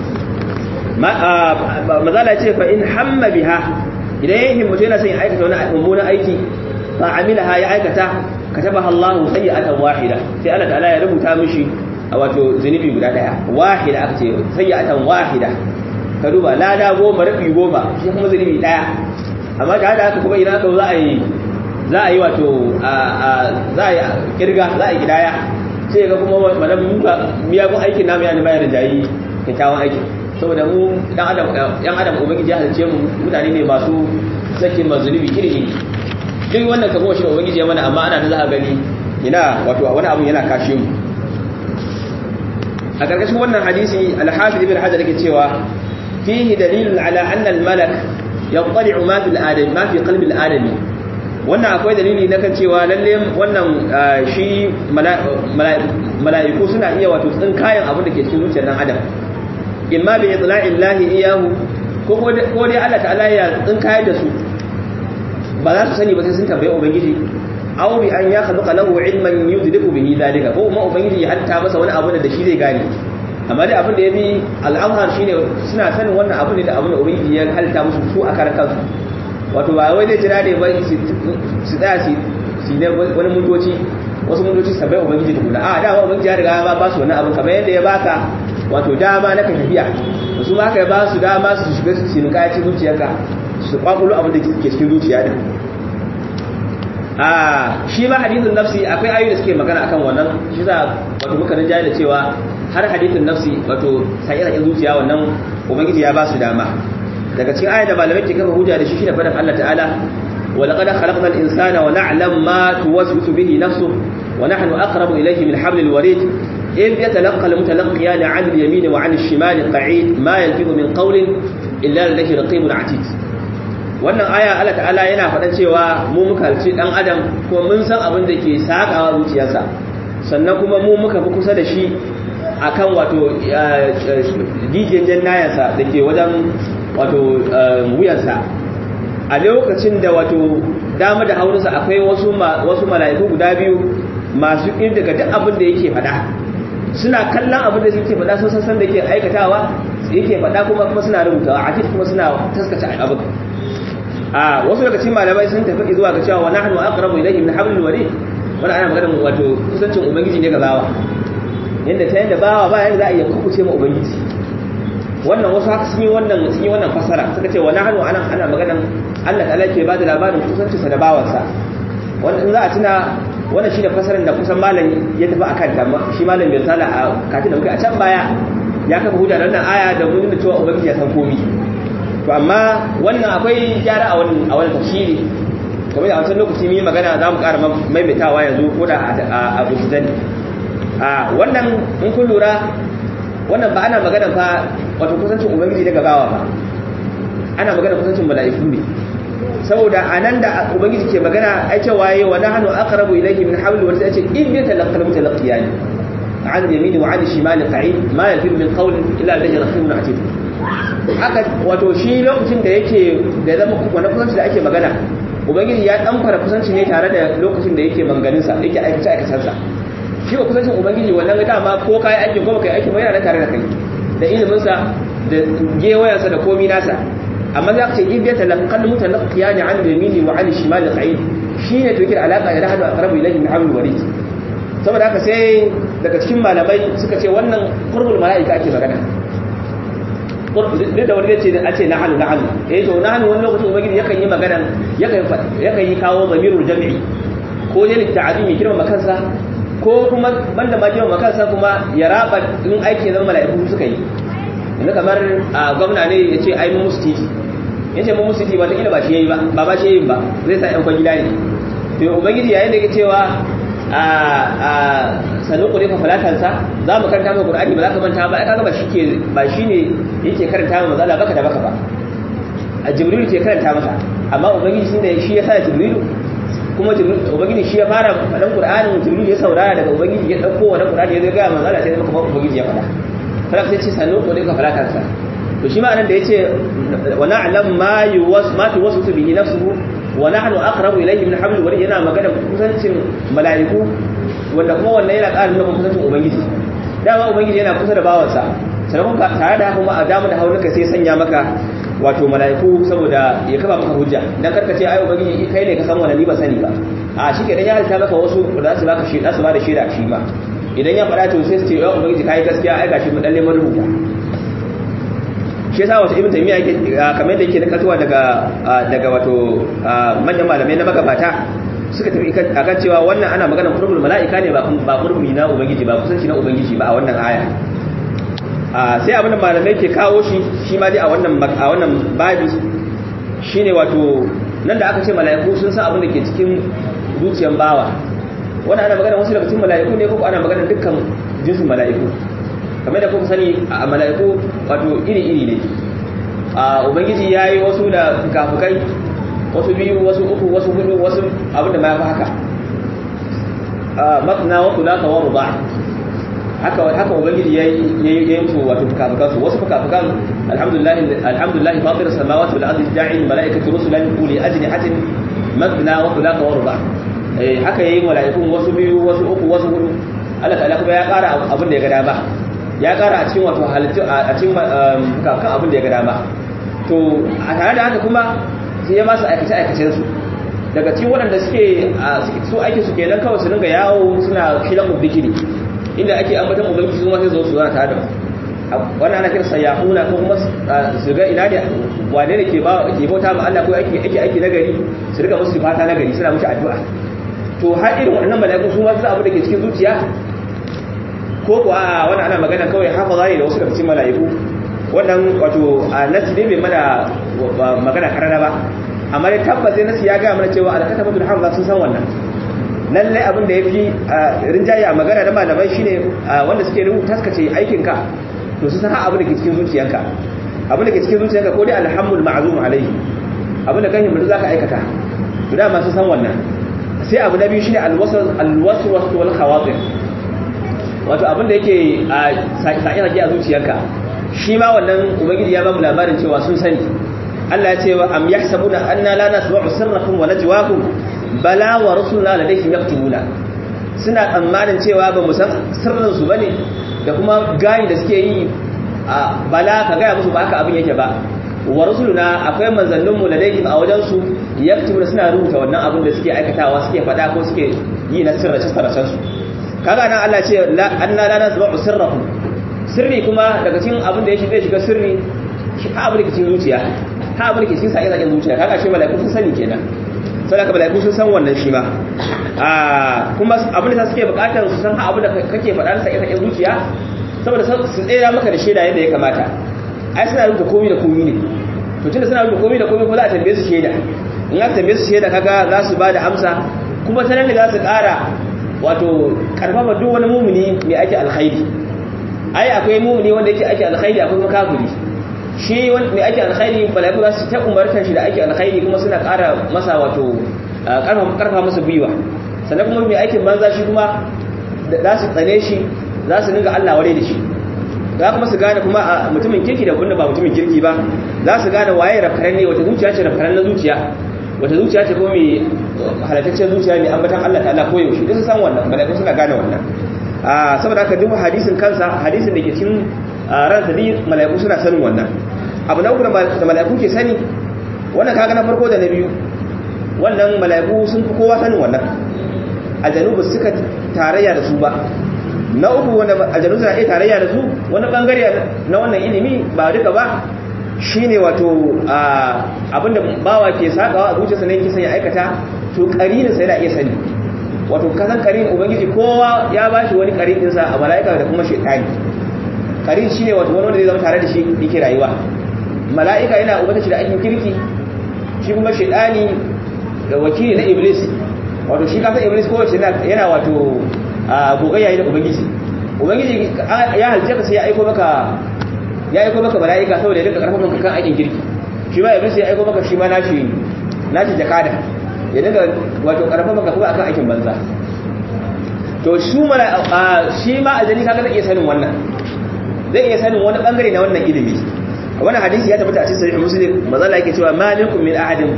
[SPEAKER 2] mazala ce fa in hamma biha idan ya himmatu yana son ya aikata wani mummunan aiki fa amilaha ya aikata katabaha Allah sayyi'atan wahida sai Allah ta'ala ya rubuta mishi wato zunubi guda daya wahida aka ce sayyi'atan wahida ka duba lada goma rabi goma shi kuma zunubi daya amma da haka kuma idan aka za a yi za a yi wato za a yi kirga za a yi gidaya sai ga kuma wannan miyagun aikin namu ya ne bayar da jayi kyakkyawan aikin saboda mu dan adam yan adam ubangiji ya halice mu mutane ne masu sakin mazulubi iri duk wannan kamo shi ubangiji ya mana amma ana da za a gani ina wato wani abu yana kashe mu a karkashin wannan hadisi al-hafiz ibn hajar yake cewa fihi dalilun ala anna al-malak yaqtali'u ma fil adam ma fi qalbi al-adami wannan akwai dalili na kan cewa lalle wannan shi mala'iku suna iya wato tsinkayen abin da ke cikin zuciyar dan adam imma bi itla'in lahi iyahu ko ko dai Allah ta'ala ya tsinkayar da su ba za su sani ba sai sun tambaye ubangiji aw bi an yakhluqa lahu ilman yudriku bihi dalika ko kuma ubangiji ya hatta masa wani abu da shi zai gane amma dai abin da ya bi al'amhar shine suna sanin wannan abu ne da abin da ubangiji ya halitta musu su a karan kansu wato ba wai zai jira ne ba su tsaya su ne wani mundoci wasu mundoci su bai ubangiji da kula a dama ubangiji ya riga ba su wani abu kamar yadda ya baka wato dama na ka tafiya da su ma ka ba su dama su shiga su sinuka ci zuciyarka su kwakulo abin da ke cikin zuciya din a shi ma hadithun nafsi akwai ayoyi da suke magana akan wannan shi za wato muka rinjaye da cewa har hadithun nafsi wato sai ina zuciya wannan ubangiji ya ba su dama daga cikin ayat da malamai ke kafa hujja da shi shine fadan Allah ta'ala wa laqad khalaqna al-insana wa na'lam ma tuwaswisu bihi nafsuhu wa nahnu aqrabu ilayhi min hablil warid إذ يتلقى المتلقيان عن اليمين وعن الشمال قعيد ما يلفظ من قول إلا لديه رقيب عتيد wannan aya Allah ta'ala yana faɗan cewa mu muka halci dan adam kuma mun san abin da ke sakawa zuciyarsa sannan kuma mu muka fi kusa da shi akan wato dijin jannayansa da ke wajen wato wuyansa a lokacin da wato dama da haunsa akwai wasu wasu mala'iku guda biyu masu daga duk abin da yake faɗa suna kallon abin da suke faɗa sun san da yake aikatawa yake faɗa kuma kuma suna rubutawa a kuma suna taskace abin a wasu daga cikin malamai sun tafi zuwa ga cewa wa nahnu aqrabu ilayhi min hablil warid wannan ana magana wato kusancin ubangiji ne ga bawa yanda ta yanda bawa ba yanda za a iya kukuce ma ubangiji wannan wasu haka sun yi wannan sun yi wannan fasara suka ce wa nahnu ana ana maganan Allah ta'ala ke ba da labarin kusancinsa da bawansa wannan in za a tuna wannan shi da fasarin da kusan malam ya tafi a kanta shi malam bai sala a katin da muka a can baya ya kafa hujja da wannan aya da mun da cewa ubangiji ya san komi to amma wannan akwai gyara a wannan a wannan tafsiri kamar da a wancan lokaci mun yi magana za mu ƙara maimaitawa yanzu ko da a bujizan a wannan in kun lura wannan ba ana magana fa wato kusancin ubangiji daga bawa ba ana magana kusancin mala'iku ne saboda anan da ubangiji ke magana ai cewa yayi wa nahnu aqrabu ilayhi min hawli wa sai ce in bi talaqqal mutalaqiyani an yamini wa an shimali qa'id ma yalfiz min qawlin illa alladhi raqibun atid haka wato shi lokacin da yake da zama wani kusanci da ake magana ubangiji ya dan fara kusanci ne tare da lokacin da yake manganin sa yake aikace aikacen sa shi ba kusancin ubangiji wannan ga dama ko kai aikin ko kai aikin ba yana tare da kai da ilimin sa da gewayansa da komi nasa amma za ka ce in biyata laqal mutalaqqiya ni an yamini wa an shimali qa'id shine to yake da alaka da hadu aqrabu ilayhi min hablil warid saboda haka sai daga cikin malamai suka ce wannan qurbul malaika ake magana duk da wani ce a ce nahanu nahanu eh to nahanu wani lokacin ubangiji yakan yi magana yakan yakan yi kawo zamirul jam'i ko ne ta'zimi kirma makansa ko kuma banda ma kirma makansa kuma ya raba in aiki zan malaiku suka yi yanzu kamar a gwamna ne ya ce ai mu musu titi ya ce mu musu titi ba ta ba shi yayi ba ba ba shi yayi ba zai sa yan kwangila ne to ubangiji yayin da yake cewa a a sanu kure fa falatansa za mu karanta maka qur'ani ba za ka manta ba ai kaga ba shike ba shine yake karanta maka mazala baka da baka ba a jibril ke karanta maka amma ubangiji shine shi ya sa jibril kuma ubangiji shi ya fara faɗan qur'anin jibril ya saurara daga ubangiji ya dauko wannan qur'ani ya zo ga manzala sai maka ubangiji ya faɗa falak sai ce sanu kure fa falatansa to shi ma anan da yace wa na'lam ma yuwas ma tuwasu bihi nafsuhu wa nahnu aqrabu ilayhi min hablil warid yana magana kusancin mala'iku wanda kuma wannan yana ƙara nuna kusancin ubangiji dama ubangiji yana kusa da bawansa sannan kuma tare da kuma a damu da haunuka sai sanya maka wato mala'iku saboda ya kafa maka hujja dan karka ce ai ubangiji kai ne ka san wannan ni ba sani ba a shi kenan ya halitta maka wasu da su baka shi da su ba da shaida shi ma idan ya faɗa to sai su ce ya ubangiji kai gaskiya ai gashi mun dalle mun rubuta shi yasa wato ibn taymiya yake kamar da yake da katuwa daga daga wato manyan malamai na magabata suka tafi akan cewa wannan ana maganar qurbul malaika ne ba ba qurbi na ubangiji ba kusanci na ubangiji ba a wannan aya sai abin da malamai ke kawo shi shi ma dai a wannan a wannan babi shine wato nan da aka ce malaiku sun san abin da ke cikin zuciyar bawa wannan ana maganar wasu daga cikin malaiku ne ko ana maganar dukkan jinsin malaiku kamar da kuka sani a mala'iku wato iri-iri ne a ubangiji ya yi wasu da kafukai wasu biyu wasu uku wasu hudu wasu abinda ma ya fi haka matna wasu laka wa ruba haka haka ubangiji ya yi musu wato fukafukansu wasu fukafukan alhamdulillah alhamdulillah fatir samawati wal ardi ja'il malaikatu rusulan uli ajnihatin masna wa thulatha wa ruba eh haka yayi mala'ikun wasu biyu wasu uku wasu hudu Allah ta'ala kuma ya ƙara abin da ya ga dama ya ƙara a cikin wato halittu a cikin kan abin da ya ga dama to a tare da haka kuma sai ya masu aikace aikacen su daga cikin waɗanda suke su aiki su kenan kawai su dinga yawo suna shilan ubikini inda ake ambatan ubangiji su ma sai zo su zana tare da wannan ana kira sayyahuna ko kuma su ga ina ne wane ne ke ba ke bauta ma Allah ko ake ake aiki nagari su riga musu fata nagari suna mushi addu'a to har irin wannan mala'iku su ma su abu da ke cikin zuciya ko ko a wannan ana magana kawai hafaza ne da wasu daga cikin mala'iku wannan wato a nasi ne bai mana magana karara ba amma dai tabbas sai nasi ya ga mana cewa alkatabatul hamza sun san wannan lallai abin da ya fi rinjaye a magana da malamai shine wanda suke rubuta taskace aikinka to su san abin da ke cikin zuciyanka abin da ke cikin zuciyanka ko dai alhamdul ma'zum alaihi abin da kan himmatu zaka aikata to da masu san wannan sai abu na biyu shine alwaswas alwaswas wal khawatir wato abin da yake sai sai a zuciyanka shi ma wannan ubangiji ya ba mu labarin cewa sun sani Allah ya ce wa am yahsabuna anna la nasma'u sirrakum wa najwaakum bala wa rusulna ladayhim yaktubuna suna tsammanin cewa ba mu san sirrin su bane da kuma gayin da suke yi a bala ka gaya musu ba haka abin yake ba wa rusuluna akwai manzannin mu ladayhim a wajen su yaktubuna suna rubuta wannan abin da suke aikatawa suke fada ko suke yi na sirrace sirracen su kaga nan Allah ce anna la nasma'u sirrakum sirri kuma daga cikin abin da yake zai shiga sirri shi ha abin da ke cikin zuciya ha abin da ke cikin sa'i zuciya kaga shi mala'iku sun sani kenan saboda ka mala'iku sun san wannan shi ma a kuma abin da suke bukatar su san abin da kake faɗa na sakin zuciya saboda su tsera maka da shaida yadda ya kamata ai suna rubuta komai da komai ne to tunda suna rubuta komai da komai ko za a tambaye su shaida in aka tambaye su shaida kaga za su ba da amsa kuma ta nan ne za su ƙara wato karfafa duk wani mumuni mai ake alkhairi ai akwai mumuni wanda yake ake alkhairi akwai kuma kafiri shi mai ake alkhairi mala'iku za su ta umartar shi da ake alkhairi kuma suna ƙara masa wato ƙarfa masa gwiwa sannan kuma mai aikin banza shi kuma za su tsane shi za su dinga Allah ware da shi za kuma su gane kuma a mutumin kirki da wanda ba mutumin kirki ba za su gane waye rafkaran ne wata zuciya ce rafkaran na zuciya wata zuciya ce kuma mai halattaccen zuciya mai ambatan Allah ta'ala ko yaushe duk sun san wannan mala'iku suna gane wannan saboda haka duk hadisin kansa hadisin da ke cikin ransa dai mala'iku suna sanin wannan abu na uku da mala'iku ke sani wannan kaga na farko da na biyu wannan mala'iku sun fi kowa sanin wannan aljanu ba suka tarayya da su ba na uku wanda aljanu suna iya tarayya da su wani bangare na wannan ilimi ba duka ba shine wato abinda bawa ke sakawa a zuciyarsa ne yake son ya aikata to karinin sai da iya sani wato kasan karin ubangiji kowa ya bashi wani karin dinsa a mala'ika da kuma shaytani karin shi ne wato wani wanda zai zama tare da shi yake rayuwa mala'ika yana umarta shi da aikin kirki shi kuma shaidani da wakili na iblis wato shi kasa iblis ko wace yana wato gogayya da ubangiji ubangiji ya halice ka sai ya aiko maka ya aiko maka mala'ika saboda ya rika karfafa maka kan aikin kirki shi ma iblis ya aiko maka shi ma nashi nashi jakada ya dinga wato karfafa maka kuma akan aikin banza to shi mala'ika shi ma aljani kaga zai iya sanin wannan zai iya sanin wani bangare na wannan ilimi wannan hadisi ya tabbata a cikin sahih muslim mazalla yake cewa ma minkum min ahadin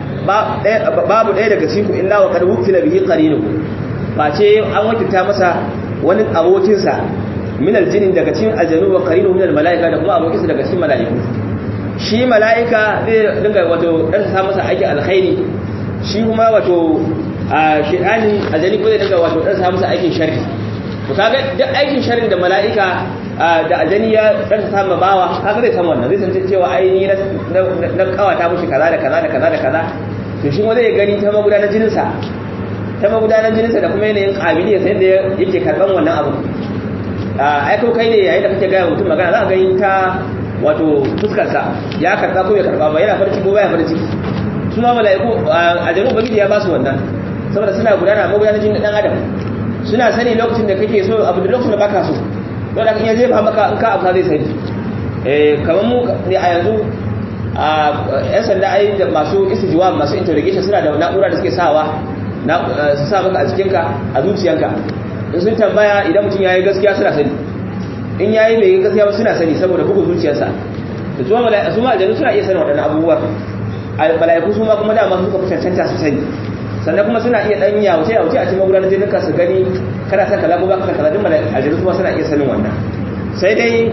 [SPEAKER 2] babu ɗaya daga cikin ku illa wa qad wukila bihi qarinuhu face an wakilta masa wani abokin sa min aljin daga cikin aljanu wa qarinu min almalaika da kuma abokin sa daga cikin malaiku shi malaika zai dinga wato dan sa masa aiki alkhairi shi kuma wato a shedani aljani ko zai dinga wato dan sa masa aikin sharri to kaga duk aikin sharri da malaika da aljani ya dan samu bawa kaga zai san wannan zai san cewa ai ni na kawata mushi kaza da kaza da kaza da kaza to shi wanda ya gani ta magudanar jinin sa ta magudanar jinin sa da kuma yanayin kabiliya sai da yake karban wannan abu ai ko kai ne yayin da kake ga mutum magana za ka gani ta wato fuskar sa ya karba ko ya karba ba yana farci ko baya farci su ma mala'iku aljanu bagiji ya ba su wannan saboda suna gudana magudanar jinin dan adam suna sani lokacin da kake so abu da lokacin da baka so don da kan iya jefa maka in ka abuwa zai sani kamar mu ne a yanzu a yan sanda ai da masu istijuwa masu interrogation suna da na'ura da suke sawa su sa maka a jikinka a zuciyanka in sun tambaya idan mutum ya yi gaskiya suna sani in ya yi mai gaskiya ba suna sani saboda bugun zuciyarsa da su ma aljanu suna iya sanin waɗannan abubuwa mala'iku su ma kuma dama suka fi cancanta su sani sannan kuma suna iya dan yawuce yawuce a cikin magudanar jinin ka su gani kana son kaza ko ba ka kaza duk mala'iku kuma suna iya sanin wannan sai dai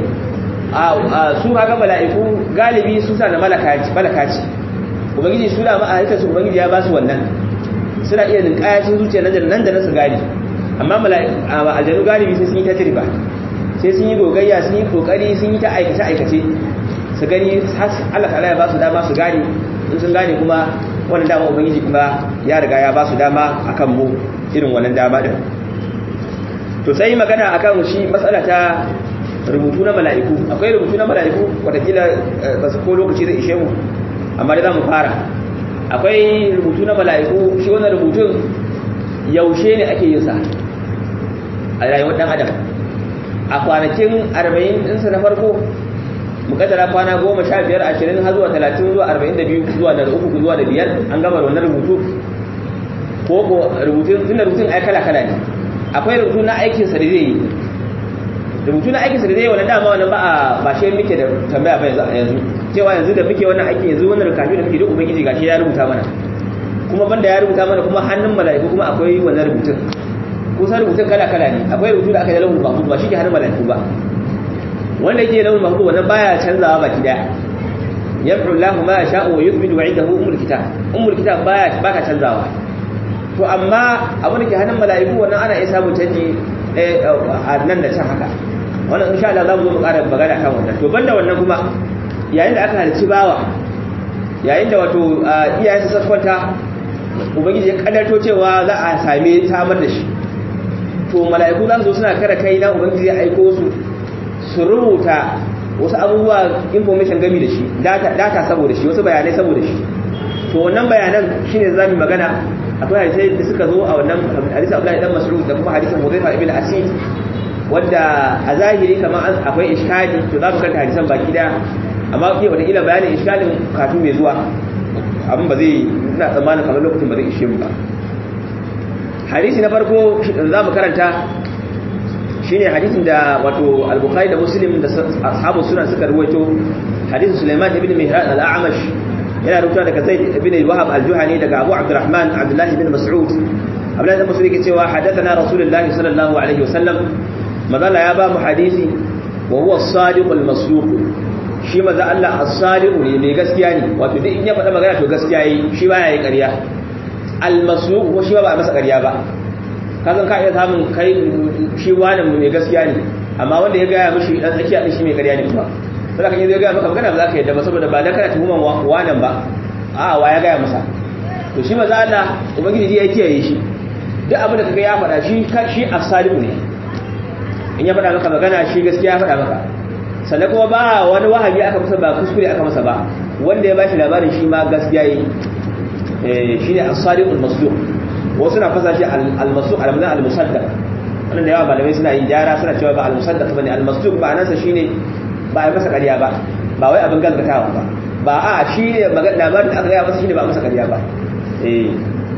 [SPEAKER 2] a su kaga mala'iku galibi su sa da malakaci malakaci ubangiji su da ma a halittar su ubangiji ya ba su wannan suna iya ninkaya cikin zuciya nan da nan da nan su gani amma aljanu galibi sai sun yi ta jirba sai sun yi gogayya sun yi kokari sun yi ta aikace aikace su gani Allah ta'ala ya ba su dama su gane in sun gane kuma wannan dama ubangiji kuma ya riga ya ba su dama akan mu irin wannan dama din to sai magana akan shi matsala ta rubutu na mala'iku akwai rubutu na mala'iku watakila ba su ko lokaci zai ishe mu amma da za mu fara akwai rubutu na mala'iku shi wannan rubutun yaushe ne ake yin sa a rayuwar dan adam a kwanakin 40 ɗinsa na farko mukaddara kwana goma sha biyar ashirin har zuwa talatin zuwa arba'in da biyu zuwa da uku zuwa da biyar an gama da wannan rubutu ko ko rubutun tun da rubutun ai kala kala ne akwai rubutu na aikin sa da zai yi rubutu na aikin sa da zai yi wannan dama wannan ba a ba shi muke da tambaya ba yanzu cewa yanzu da muke wannan aiki yanzu wannan rukafi da muke duk ubangiji gashi ya rubuta mana kuma banda ya rubuta mana kuma hannun mala'iku kuma akwai wannan rubutun kusan rubutun kala kala ne akwai rubutu da aka yi lahul mahfuz ba shi ke hannun mala'iku ba wanda yake launin mahdu wannan baya canzawa baki daya yamhu Allahu ma yasha'u wa yuthbitu 'indahu umul kitab umul kitab baya baka canzawa to amma abin da ke hannun mala'iku wannan ana iya samun canji a nan da can haka wannan insha Allah zamu zo mu ƙara magana kan wannan to banda wannan kuma yayin da aka halicci bawa yayin da wato iyayen su kwanta ubangiji ya kaddarto cewa za a same samar da shi to mala'iku za su zo suna kare kai na ubangiji ya aiko su su rubuta wasu abubuwa information gami da shi data saboda shi wasu bayanai saboda shi to wannan bayanan shine za mu magana akwai hadisai da suka zo a wannan hadisi Abdullahi dan Mas'ud da kuma hadisin Hudayfa ibn Asid wanda a zahiri kamar akwai iskali to za mu kanta hadisan baki daya amma ke wata ila bayanin iskalin kafin mai zuwa abin ba zai ina tsammanin kamar lokacin ba zai ishe mu ba hadisi na farko za mu karanta shine hadisin da wato al-bukhari da muslim da ashabu sunan suka ruwaito hadisin sulaiman ibn mihran al-a'mash yana rubuta daga zaid ibn wahab al-juhani daga abu abdurrahman abdullah ibn mas'ud abdullah ibn mas'ud yake cewa hadathana rasulullahi sallallahu alaihi wasallam madalla ya ba mu hadisi wa huwa as-sadiq al-masduq shi maza Allah as-sadiq ne mai gaskiya ne wato duk in ya faɗa magana to gaskiya yi shi baya yi ƙarya al-masduq ko shi ba ba masa ƙarya ba kazan ka iya samun kai shi wani mai gaskiya ne amma wanda ya gaya mishi dan tsakiya din shi mai ƙarya ne kuma sai kan yi zai gaya maka magana ba za ka yadda ba saboda ba dan kana tuhuman wanan ba a wa ya gaya masa to shi maza Allah ubangiji ya kiyaye shi duk abin da kaga ya faɗa shi shi as-sadiq ne in ya faɗa maka magana shi gaskiya ya faɗa maka sannan kuma ba wani wahabi aka masa ba kuskure aka masa ba wanda ya bashi labarin shi ma gaskiya yi shi ne as-sadiq al-masduq wasu na fasa shi al-masduq al-mazan al-musaddaq wannan da yawa malamai suna yin gyara suna cewa ba al-musaddaq bane al-masduq ba nan sa shine ba a masa ƙarya ba ba wai abin gaskatawa ba ba a shi ne magana labarin da aka gaya masa shine ba a masa ƙarya ba eh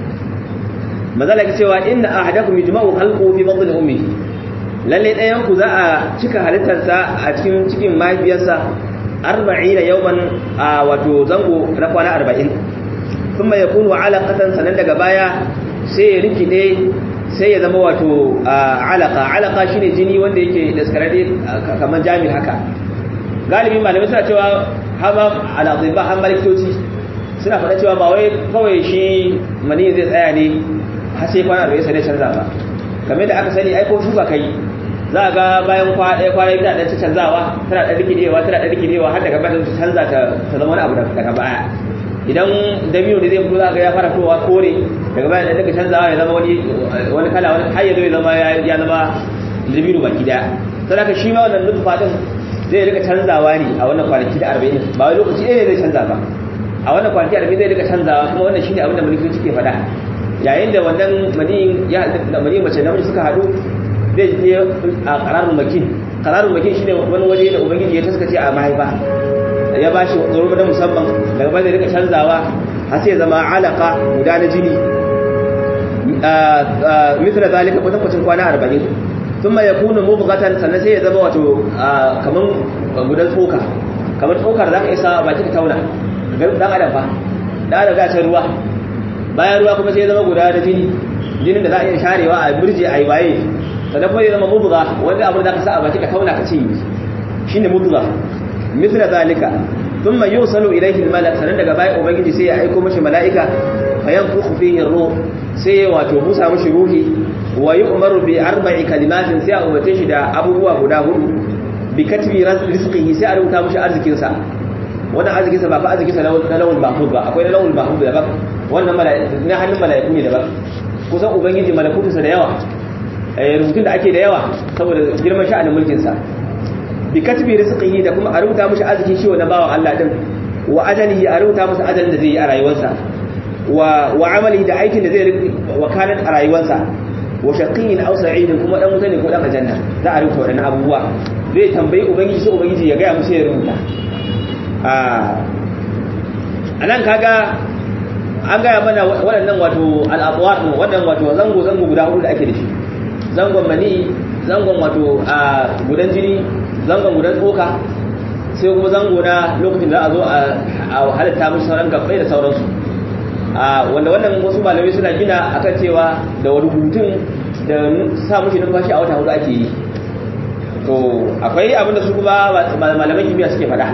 [SPEAKER 2] mazala ke cewa inna ahadakum yujma'u khalquhu fi batni ummihi lalle ɗayan ku za a cika halittarsa a cikin cikin mahaifiyarsa arba'ina yawman a wato zango na kwana arba'in kuma ya kunu alaƙatan sannan daga baya sai ya rikide sai ya zama wato alaƙa alaƙa shine jini wanda yake daskararre kamar jami haka galibi malamai suna cewa hama alaƙiba har maliktoci suna faɗa cewa ba wai kawai shi mani zai tsaya ne har sai kwana arba'in sai canza ba kamar da aka sani aiko shuka kai za a ga bayan ɗaya kwana biyu ɗan canzawa tana ɗan rikidewa tana ɗan rikidewa har daga bayan canza ta zama wani abu daga baya idan dabino ne zai fito za ga ya fara fitowa kore daga bayan ɗan daga canzawa ya zama wani wani kala wani har ya zo ya zama ya zama dabino baki daya sai haka shi ma wannan nutfa din zai rika canzawa ne a wannan kwanaki da arba'in ba wai lokaci ɗaya ne zai canza ba a wannan kwanaki arba'in zai rika canzawa kuma wannan shine abin da mulki ke faɗa yayin da wannan maniyin ya maniyin mace namiji suka haɗu zai je a ƙararun makin ƙararun makin shine wani waje da ubangiji ya taskace a mahaifa ya ba shi tsoro na musamman daga bai da rika canzawa har sai zama alaka guda na jini mithla zalika kwatan kwacin kwana arba'in thumma yakunu mubghatan sannan sai ya zama wato kaman gudan tsoka kamar tsokar za ka isa baki ka tauna dan adam fa da daga can ruwa bayan ruwa kuma sai ya zama guda da jini jinin da za a iya sharewa a birje a yi waye sannan kuma ya zama mubga wanda abin da ka sa a baki ka tauna ka ci shine mubga mithla zalika thumma yusalu ilayhi al-malak sanan daga baya ubangiji sai ya aiko mashi mala'ika fa yanfukhu fihi ar-ruh sai wato busa mashi ruhi wa yu'maru bi arba'i kalimatin sai a umarce shi da abubuwa guda hudu bi katbi rizqihi sai a rubuta mashi arzikin sa wannan arzikin sa ba fa arzikin sa na lawul mahfuz ba akwai na lawul mahfuz da ba wannan mala'iku na hannun mala'iku ne da ba kusan ubangiji malakutu sa da yawa rubutun da ake da yawa saboda girman sha'anin mulkin sa bi katbi rizqihi da kuma a rubuta mishi arzikin shi wannan bawan Allah din wa ajalihi a rubuta masa ajalin da zai yi a rayuwarsa wa wa amalihi da aikin da zai wakalat a rayuwarsa wa shaqiyyin aw sa'idin kuma dan wuta ne ko dan aljanna za a rubuta wadannan abubuwa zai tambayi ubangiji sai ubangiji ya ga musu ya rubuta a anan kaga an gaya mana waɗannan wato al'adwar waɗannan wato zango zango guda hudu da ake da shi zangon mani zangon wato a gudan jini zangon gudan tsoka sai kuma zango na lokacin da a zo a halitta mashi sauran gabbai da sauransu wanda wannan wasu malamai suna gina akan cewa da wani hutun da sa mashi numfashi a wata hudu ake yi to akwai abin da su kuma malaman kimiyya suke faɗa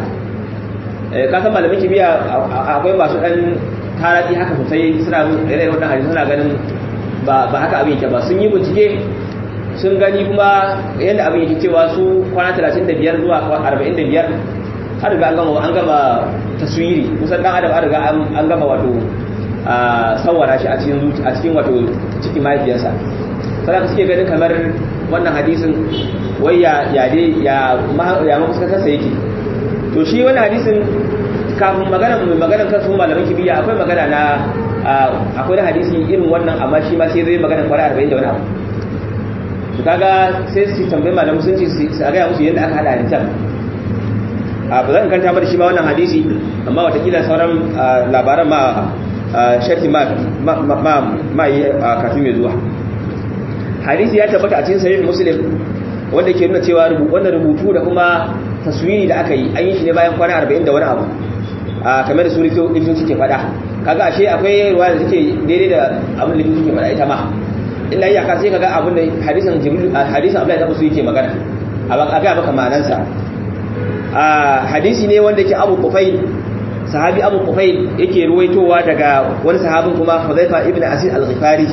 [SPEAKER 2] kasan malaman kimiyya akwai masu ɗan tarati haka sosai suna irin wannan hadisi suna ganin ba haka abin yake ba sun yi bincike sun gani kuma yadda abin yake cewa su kwana 35 zuwa 45 har riga an gama an gama taswiri kusan dan adam an riga an gama wato sawara shi a cikin zuci a cikin wato cikin mahaifiyarsa sai suke ganin kamar wannan hadisin wai ya ya dai ya ya mafuskantar sa yake to shi wannan hadisin kafin magana mai magana kan su malaman kimiyya akwai magana na akwai na hadisi irin wannan amma shi ma sai zai magana kwana 40 da wani abu su kaga sai su tambayi malamu sun ce su a gaya musu yadda aka hada hadisan a ba zan kanta da shi ma wannan hadisi amma watakila sauran labaran ma sharhi ma ma yi kafin mai zuwa hadisi ya tabbata a cikin sahih muslim wanda ke nuna cewa wannan rubutu da kuma taswiri da aka yi an yi shi ne bayan kwana 40 da wani abu kamar da su likitoci suke faɗa kaga ashe akwai ruwa da suke daidai da abin da likitoci suke faɗa ita ma illa iyaka sai kaga abin da hadisin jibril hadisin Abdullahi da Musu yake magana a ga maka ma'anansa a hadisi ne wanda yake Abu Qufail sahabi Abu Qufail yake ruwaitowa daga wani sahabin kuma Hudhaifa ibn Asid al-Ghifari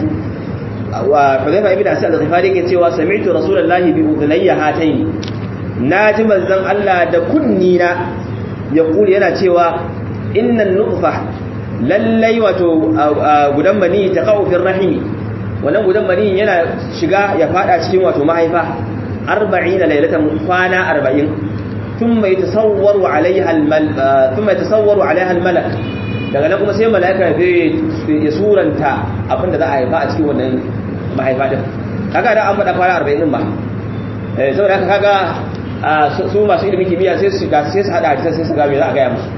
[SPEAKER 2] wa Hudhaifa ibn Asid al-Ghifari yake cewa sami'tu Rasulullahi bi udhnayya hatayn naji manzon Allah da kunni na yaquli yana cewa innan nutfa lallai wato gudan mani taqaw fi rahimi wannan gudan mani yana shiga ya fada cikin wato mahaifa 40 lailatan kwana 40 thumma yatasawwaru alaiha almal thumma yatasawwaru alaiha almalak daga nan kuma sai malaika zai ya suranta abinda za a haifa a cikin wannan mahaifa din kaga da an faɗa kwana 40 din ba eh saboda haka kaga su masu ilimin kimiyya sai su sai su hada hadisan sai su ga me za a ga musu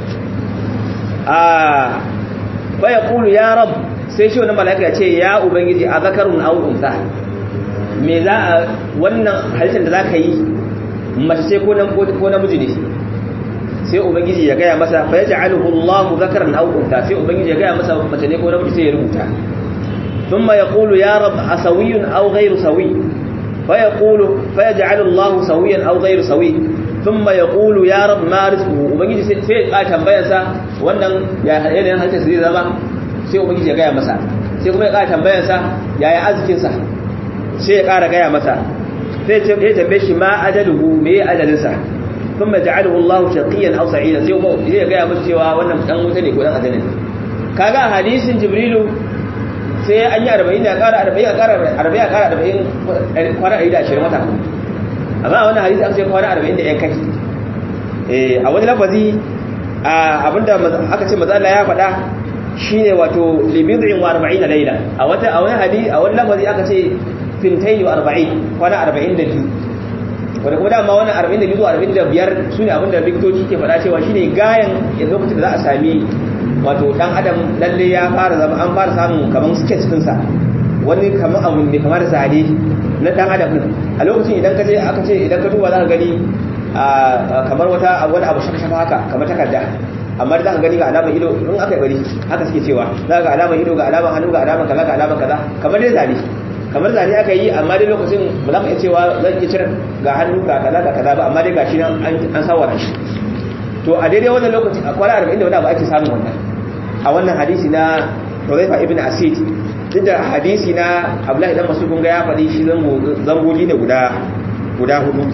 [SPEAKER 2] ah fa yaqulu ya rabb sai shi wannan mala'ika ya ce ya ubangiji a zakarun aw unsa me za a wannan halittar da zaka yi mace ce ko nan ko namiji ne sai ubangiji ya gaya masa fa yaj'aluhu Allahu zakaran aw unsa sai ubangiji ya gaya masa mace ne ko namiji sai ya rubuta thumma yaqulu ya rab asawiyyun aw ghayru sawi fa yaqulu fa yaj'alu Allahu sawiyan aw ghayru sawi thumma yaqulu ya rab ma rizquhu ubangiji sai ya tambayar sa wannan ya yanayin halittar zai zama sai ubangiji ya gaya masa sai kuma ya ƙara tambayarsa yaya arzikinsa sai ya ƙara gaya masa sai ya tambaye shi ma ajaluhu me ya ajalinsa kun ma ja'aluhu Allah shaqiyan aw sa'ida sai kuma ya gaya masa cewa wannan dan wuta ne ko dan ajalin kaga hadisin jibrilu sai an yi 40 ya ƙara 40 ya ƙara 40 ya ƙara 40 kwana 120 wata amma wannan hadisi an sai kwana 40 da yan kai eh a wani lafazi abinda aka ce maza Allah ya faɗa shine wato libid'in wa 40 layla a wata a wani hadisi a wani lafazi aka ce fintayn wa 40 kwana 42 wanda kuma dama wannan 42 zuwa 45 sune abinda likitoci ke faɗa cewa shine gayan a lokacin da za a sami wato dan adam lalle ya fara zama an fara samun kaman sketch din sa wani kaman abu ne kamar zane na dan adam din a lokacin idan ka je aka ce idan ka duba za ka gani kamar wata wani abu shaka haka kamar takarda amma da za ka gani ga alamar ido in aka yi bari haka suke cewa za ga alamar ido ga alamar hannu ga alamar kaza ga alamar kaza kamar dai zane kamar zane aka yi amma dai lokacin ba za ka iya cewa zan iya cire ga hannu ga kaza ga kaza ba amma dai gashi nan an sawara shi to a daidai wannan lokaci a kwana arba'in da wani abu ake samun wannan a wannan hadisi na Hudhaifa ibn Asid duk da hadisi na Abdullahi dan Mas'ud kun ga ya faɗi shi zangoji ne guda guda hudu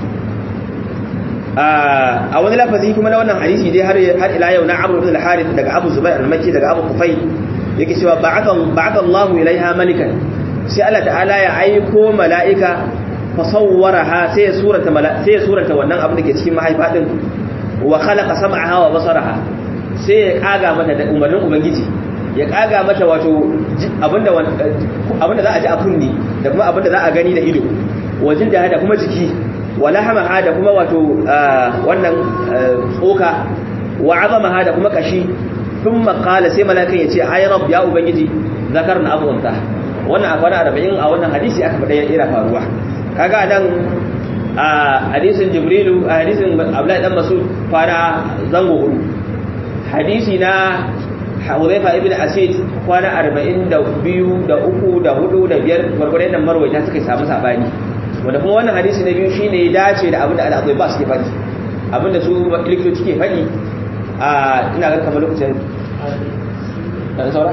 [SPEAKER 2] a wani lafazi kuma na wannan hadisi dai har har ila yau na Amr ibn al-Harith daga Abu Zubair al-Makki daga Abu Kufay yake cewa ba'atha ba'atha Allahu ilaiha malikan sai Allah ta'ala ya aiko mala'ika fa sawwaraha sai ya surata sai ya surata wannan abin da ke cikin mahaifa din wa khalaqa sam'aha wa basaraha sai ya kaga mata da umarnin ubangiji ya kaga mata wato abinda abinda za a ji a kunni da kuma abinda za a gani da ido wajin da kuma jiki wala hama da kuma wato wannan tsoka wa azama da kuma kashi thumma qala sai malakan yace ay rabb ya ubangiji zakarna abu anta wannan a kwana 40 a wannan hadisi aka faɗa yana faruwa kaga nan a hadisin jibrilu a hadisin abdullahi dan masud fara zango hudu hadisi na Hudhaifa ibn Asid kwana 42 da 3 da 4 da 5 gurgurdan nan marwaita suka samu sabani wanda kuma wannan hadisi na biyu shine ya dace da abinda al-Adhai ba suke faɗi abinda su likitoci ke faɗi a ina ga kamar lokacin da saura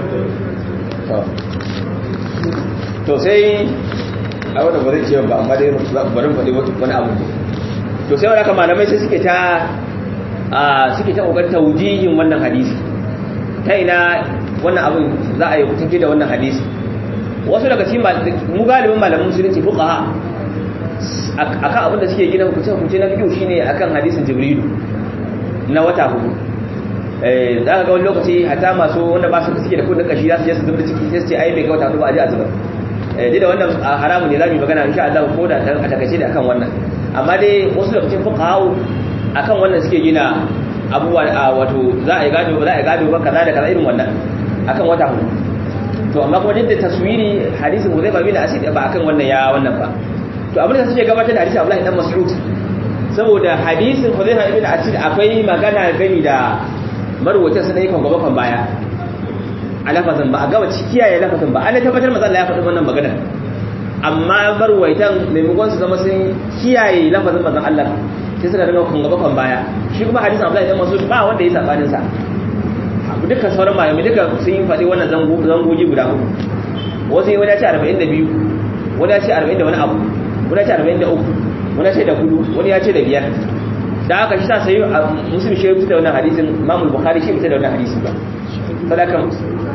[SPEAKER 2] to sai a wanda ba zai ce ba amma dai bari faɗi wani abu to sai wanda malamai sai suke ta suke ta kokarin taujihin wannan hadisi ta ina wannan abin za a yi tafi da wannan hadisi wasu daga cikin mu galibin malamin musulunci fuqaha akan abin da suke gina hukunce hukunce na fiqh shine akan hadisin jibrilu na wata hudu eh za ka ga wani lokaci hatta masu wanda ba su suke da kudin kashi za su je su zubar ciki sai su ce ai bai ga wata hudu ba a je a zubar eh dai da wannan haramun ne za mu yi magana insha Allah ko da a takaice da akan wannan amma dai wasu daga cikin fuqaha akan wannan suke gina abubuwa wato za a yi gado ba za a yi gado ba kaza da kaza irin wannan akan wata hudu to amma kuma duk da taswiri hadisin Hudayfa bin Asid ba akan wannan ya wannan ba to abin da suke gabatar da hadisin Abdullahi dan Mas'ud saboda hadisin Hudayfa ibn Asid akwai magana gani da marwata sun yi kan gaba kan baya a lafazin ba a gaba kiyaye lafazin ba ana tabbatar manzo Allah ya faɗi wannan magana amma marwaitan maimakon su zama sun kiyaye lafazin manzon Allah sai suka dinga kun gaba kan baya shi kuma hadisin Abdullahi dan Mas'ud ba wanda ya sabanin sa dukkan sauran malamai duka sun yi faɗi wannan zangogi guda uku wasu yi wani ya ce 42 wani ya ce 40 da wani abu wani ya ce 43 wani ya ce da hudu wani ya ce da biyar da aka shi ta sayi musulmi shi fita da wannan hadisin mamul bukhari shi fita da wannan hadisi ba sadakan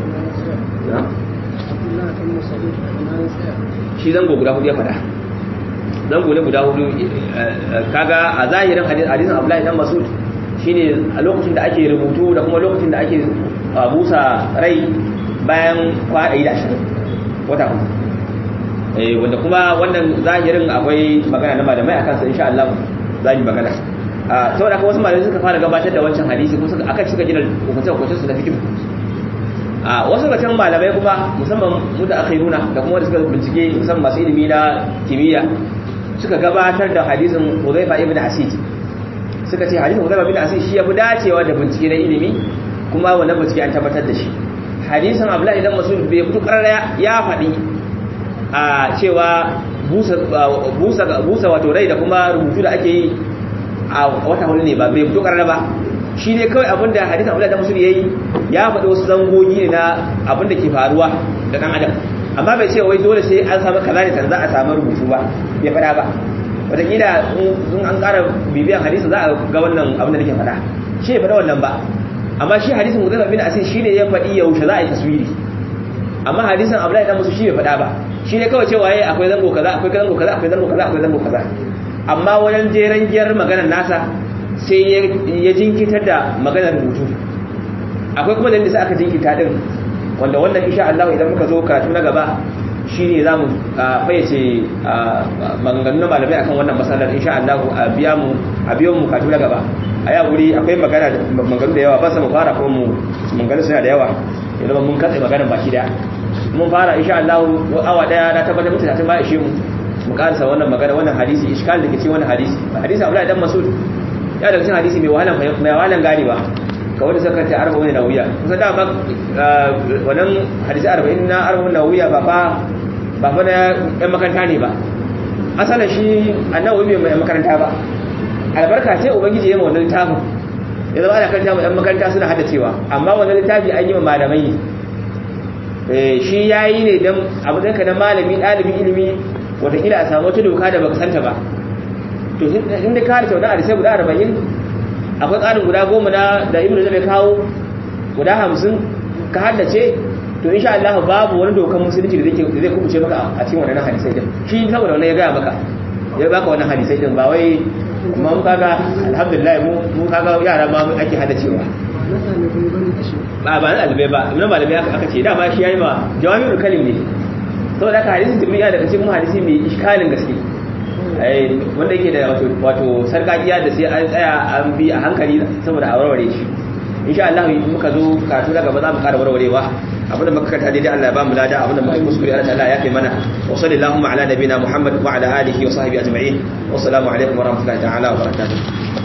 [SPEAKER 2] shi zango guda hudu ya faɗa zango ne guda hudu kaga a zahirin hadisin abdullahi dan masud shine a lokacin da ake rubutu da kuma lokacin da ake busa rai bayan kwaɗayi da ashirin wata kuma wanda kuma wannan zahirin akwai magana na malamai a kansa insha Allah za mu magana saboda haka wasu malamai suka fara gabatar da wancan hadisi kuma suka aka cika gina hukunce hukunce su da fikihu a wasu ga can malamai kuma musamman mu da akhiruna da kuma wanda suka bincike musamman masu ilimi na kimiyya suka gabatar da hadisin Hudhaifa ibn Asid suka ce hadisin Hudayba bin Asid shi yafi dacewa da bincike na ilimi kuma wannan bincike an tabbatar da shi hadisin Abdullah idan Mas'ud bai fito karara ya faɗi a cewa busa busa busa wato rai da kuma rubutu da ake yi a wata hudu ne ba bai fito karara ba shi ne kawai abinda hadisin Abdullah idan Mas'ud yayi ya faɗi wasu zangogi ne na abinda ke faruwa da dan adam amma bai ce wai dole sai an samu kaza ne za a samu rubutu ba bai faɗa ba wataƙila in an ƙara bibiyan hadisi za a ga wannan abin da nake faɗa shi ya faɗa wannan ba amma shi hadisin Hudayfa bin Asid shi ne ya faɗi yaushe za a yi taswiri amma hadisin Abdullahi dan musu shi bai faɗa ba shi ne kawai cewa yayi akwai zango kaza akwai zango kaza akwai zango kaza akwai zango kaza amma wajen jeran giyar maganar nasa sai ya jinkitar da maganar rubutu akwai kuma dalilin da aka jinkita din wanda wannan insha Allah idan muka zo karatu na gaba shi ne za mu fayyace maganganun malamai akan wannan matsalar insha Allah a biya mu a biyan mu katu na gaba a ya wuri akwai magana maganganu da yawa ba sa mu fara kuma mu maganganu suna da yawa yanzu mun katse maganar baki daya mun fara insha Allah awa daya na tabbatar mutu tatin ba ishe mu mu karasa wannan magana wannan hadisi iskal da ke cikin wannan hadisi hadisi Abdullahi dan Mas'ud ya daga cikin hadisi mai wahalan mai wahalan gane ba ga wanda suka ta arba'un nawiya kusa da ba wannan hadisi arba'in na arba'un nawiya ba fa ba fa na yan makaranta ne ba asalin shi annabi bai mai makaranta ba albarka ce ubangiji ya ma wannan littafin ya zama ana karanta mu yan makaranta suna hada cewa amma wannan littafi an yi ma malamai shi ya yi ne don abin ka na malami ɗalibin ilimi watakila a samu wata doka da baka santa ba to inda ka harta wani arisai guda arba'in akwai tsarin guda goma na da ibn zai kawo guda hamsin ka haddace to insha Allah babu wani dokan musulunci da zai zai kubuce maka a cikin wannan hadisai din shi saboda wannan ya gaya maka ya baka wannan hadisai din ba wai kuma mu kaga alhamdulillah mu mu kaga yara ma ake haddacewa ba ba na albai ba na malamai aka ce dama shi yayi ba jawami'ul kalim ne saboda haka hadisin tirmidhi da kace kuma hadisi mai iskalin gaske eh wanda yake da wato wato sarkakiya da sai an tsaya an bi a hankali saboda a warware shi insha Allah muka zo karatu daga ba za mu ƙara warwarewa abinda muka karanta daidai Allah ya ba mu lada abinda muka kuskure Allah ta'ala ya kai mana wa sallallahu ala nabina Muhammad wa ala alihi wa sahbihi ajma'in wassalamu alaikum wa rahmatullahi ta'ala wa barakatuh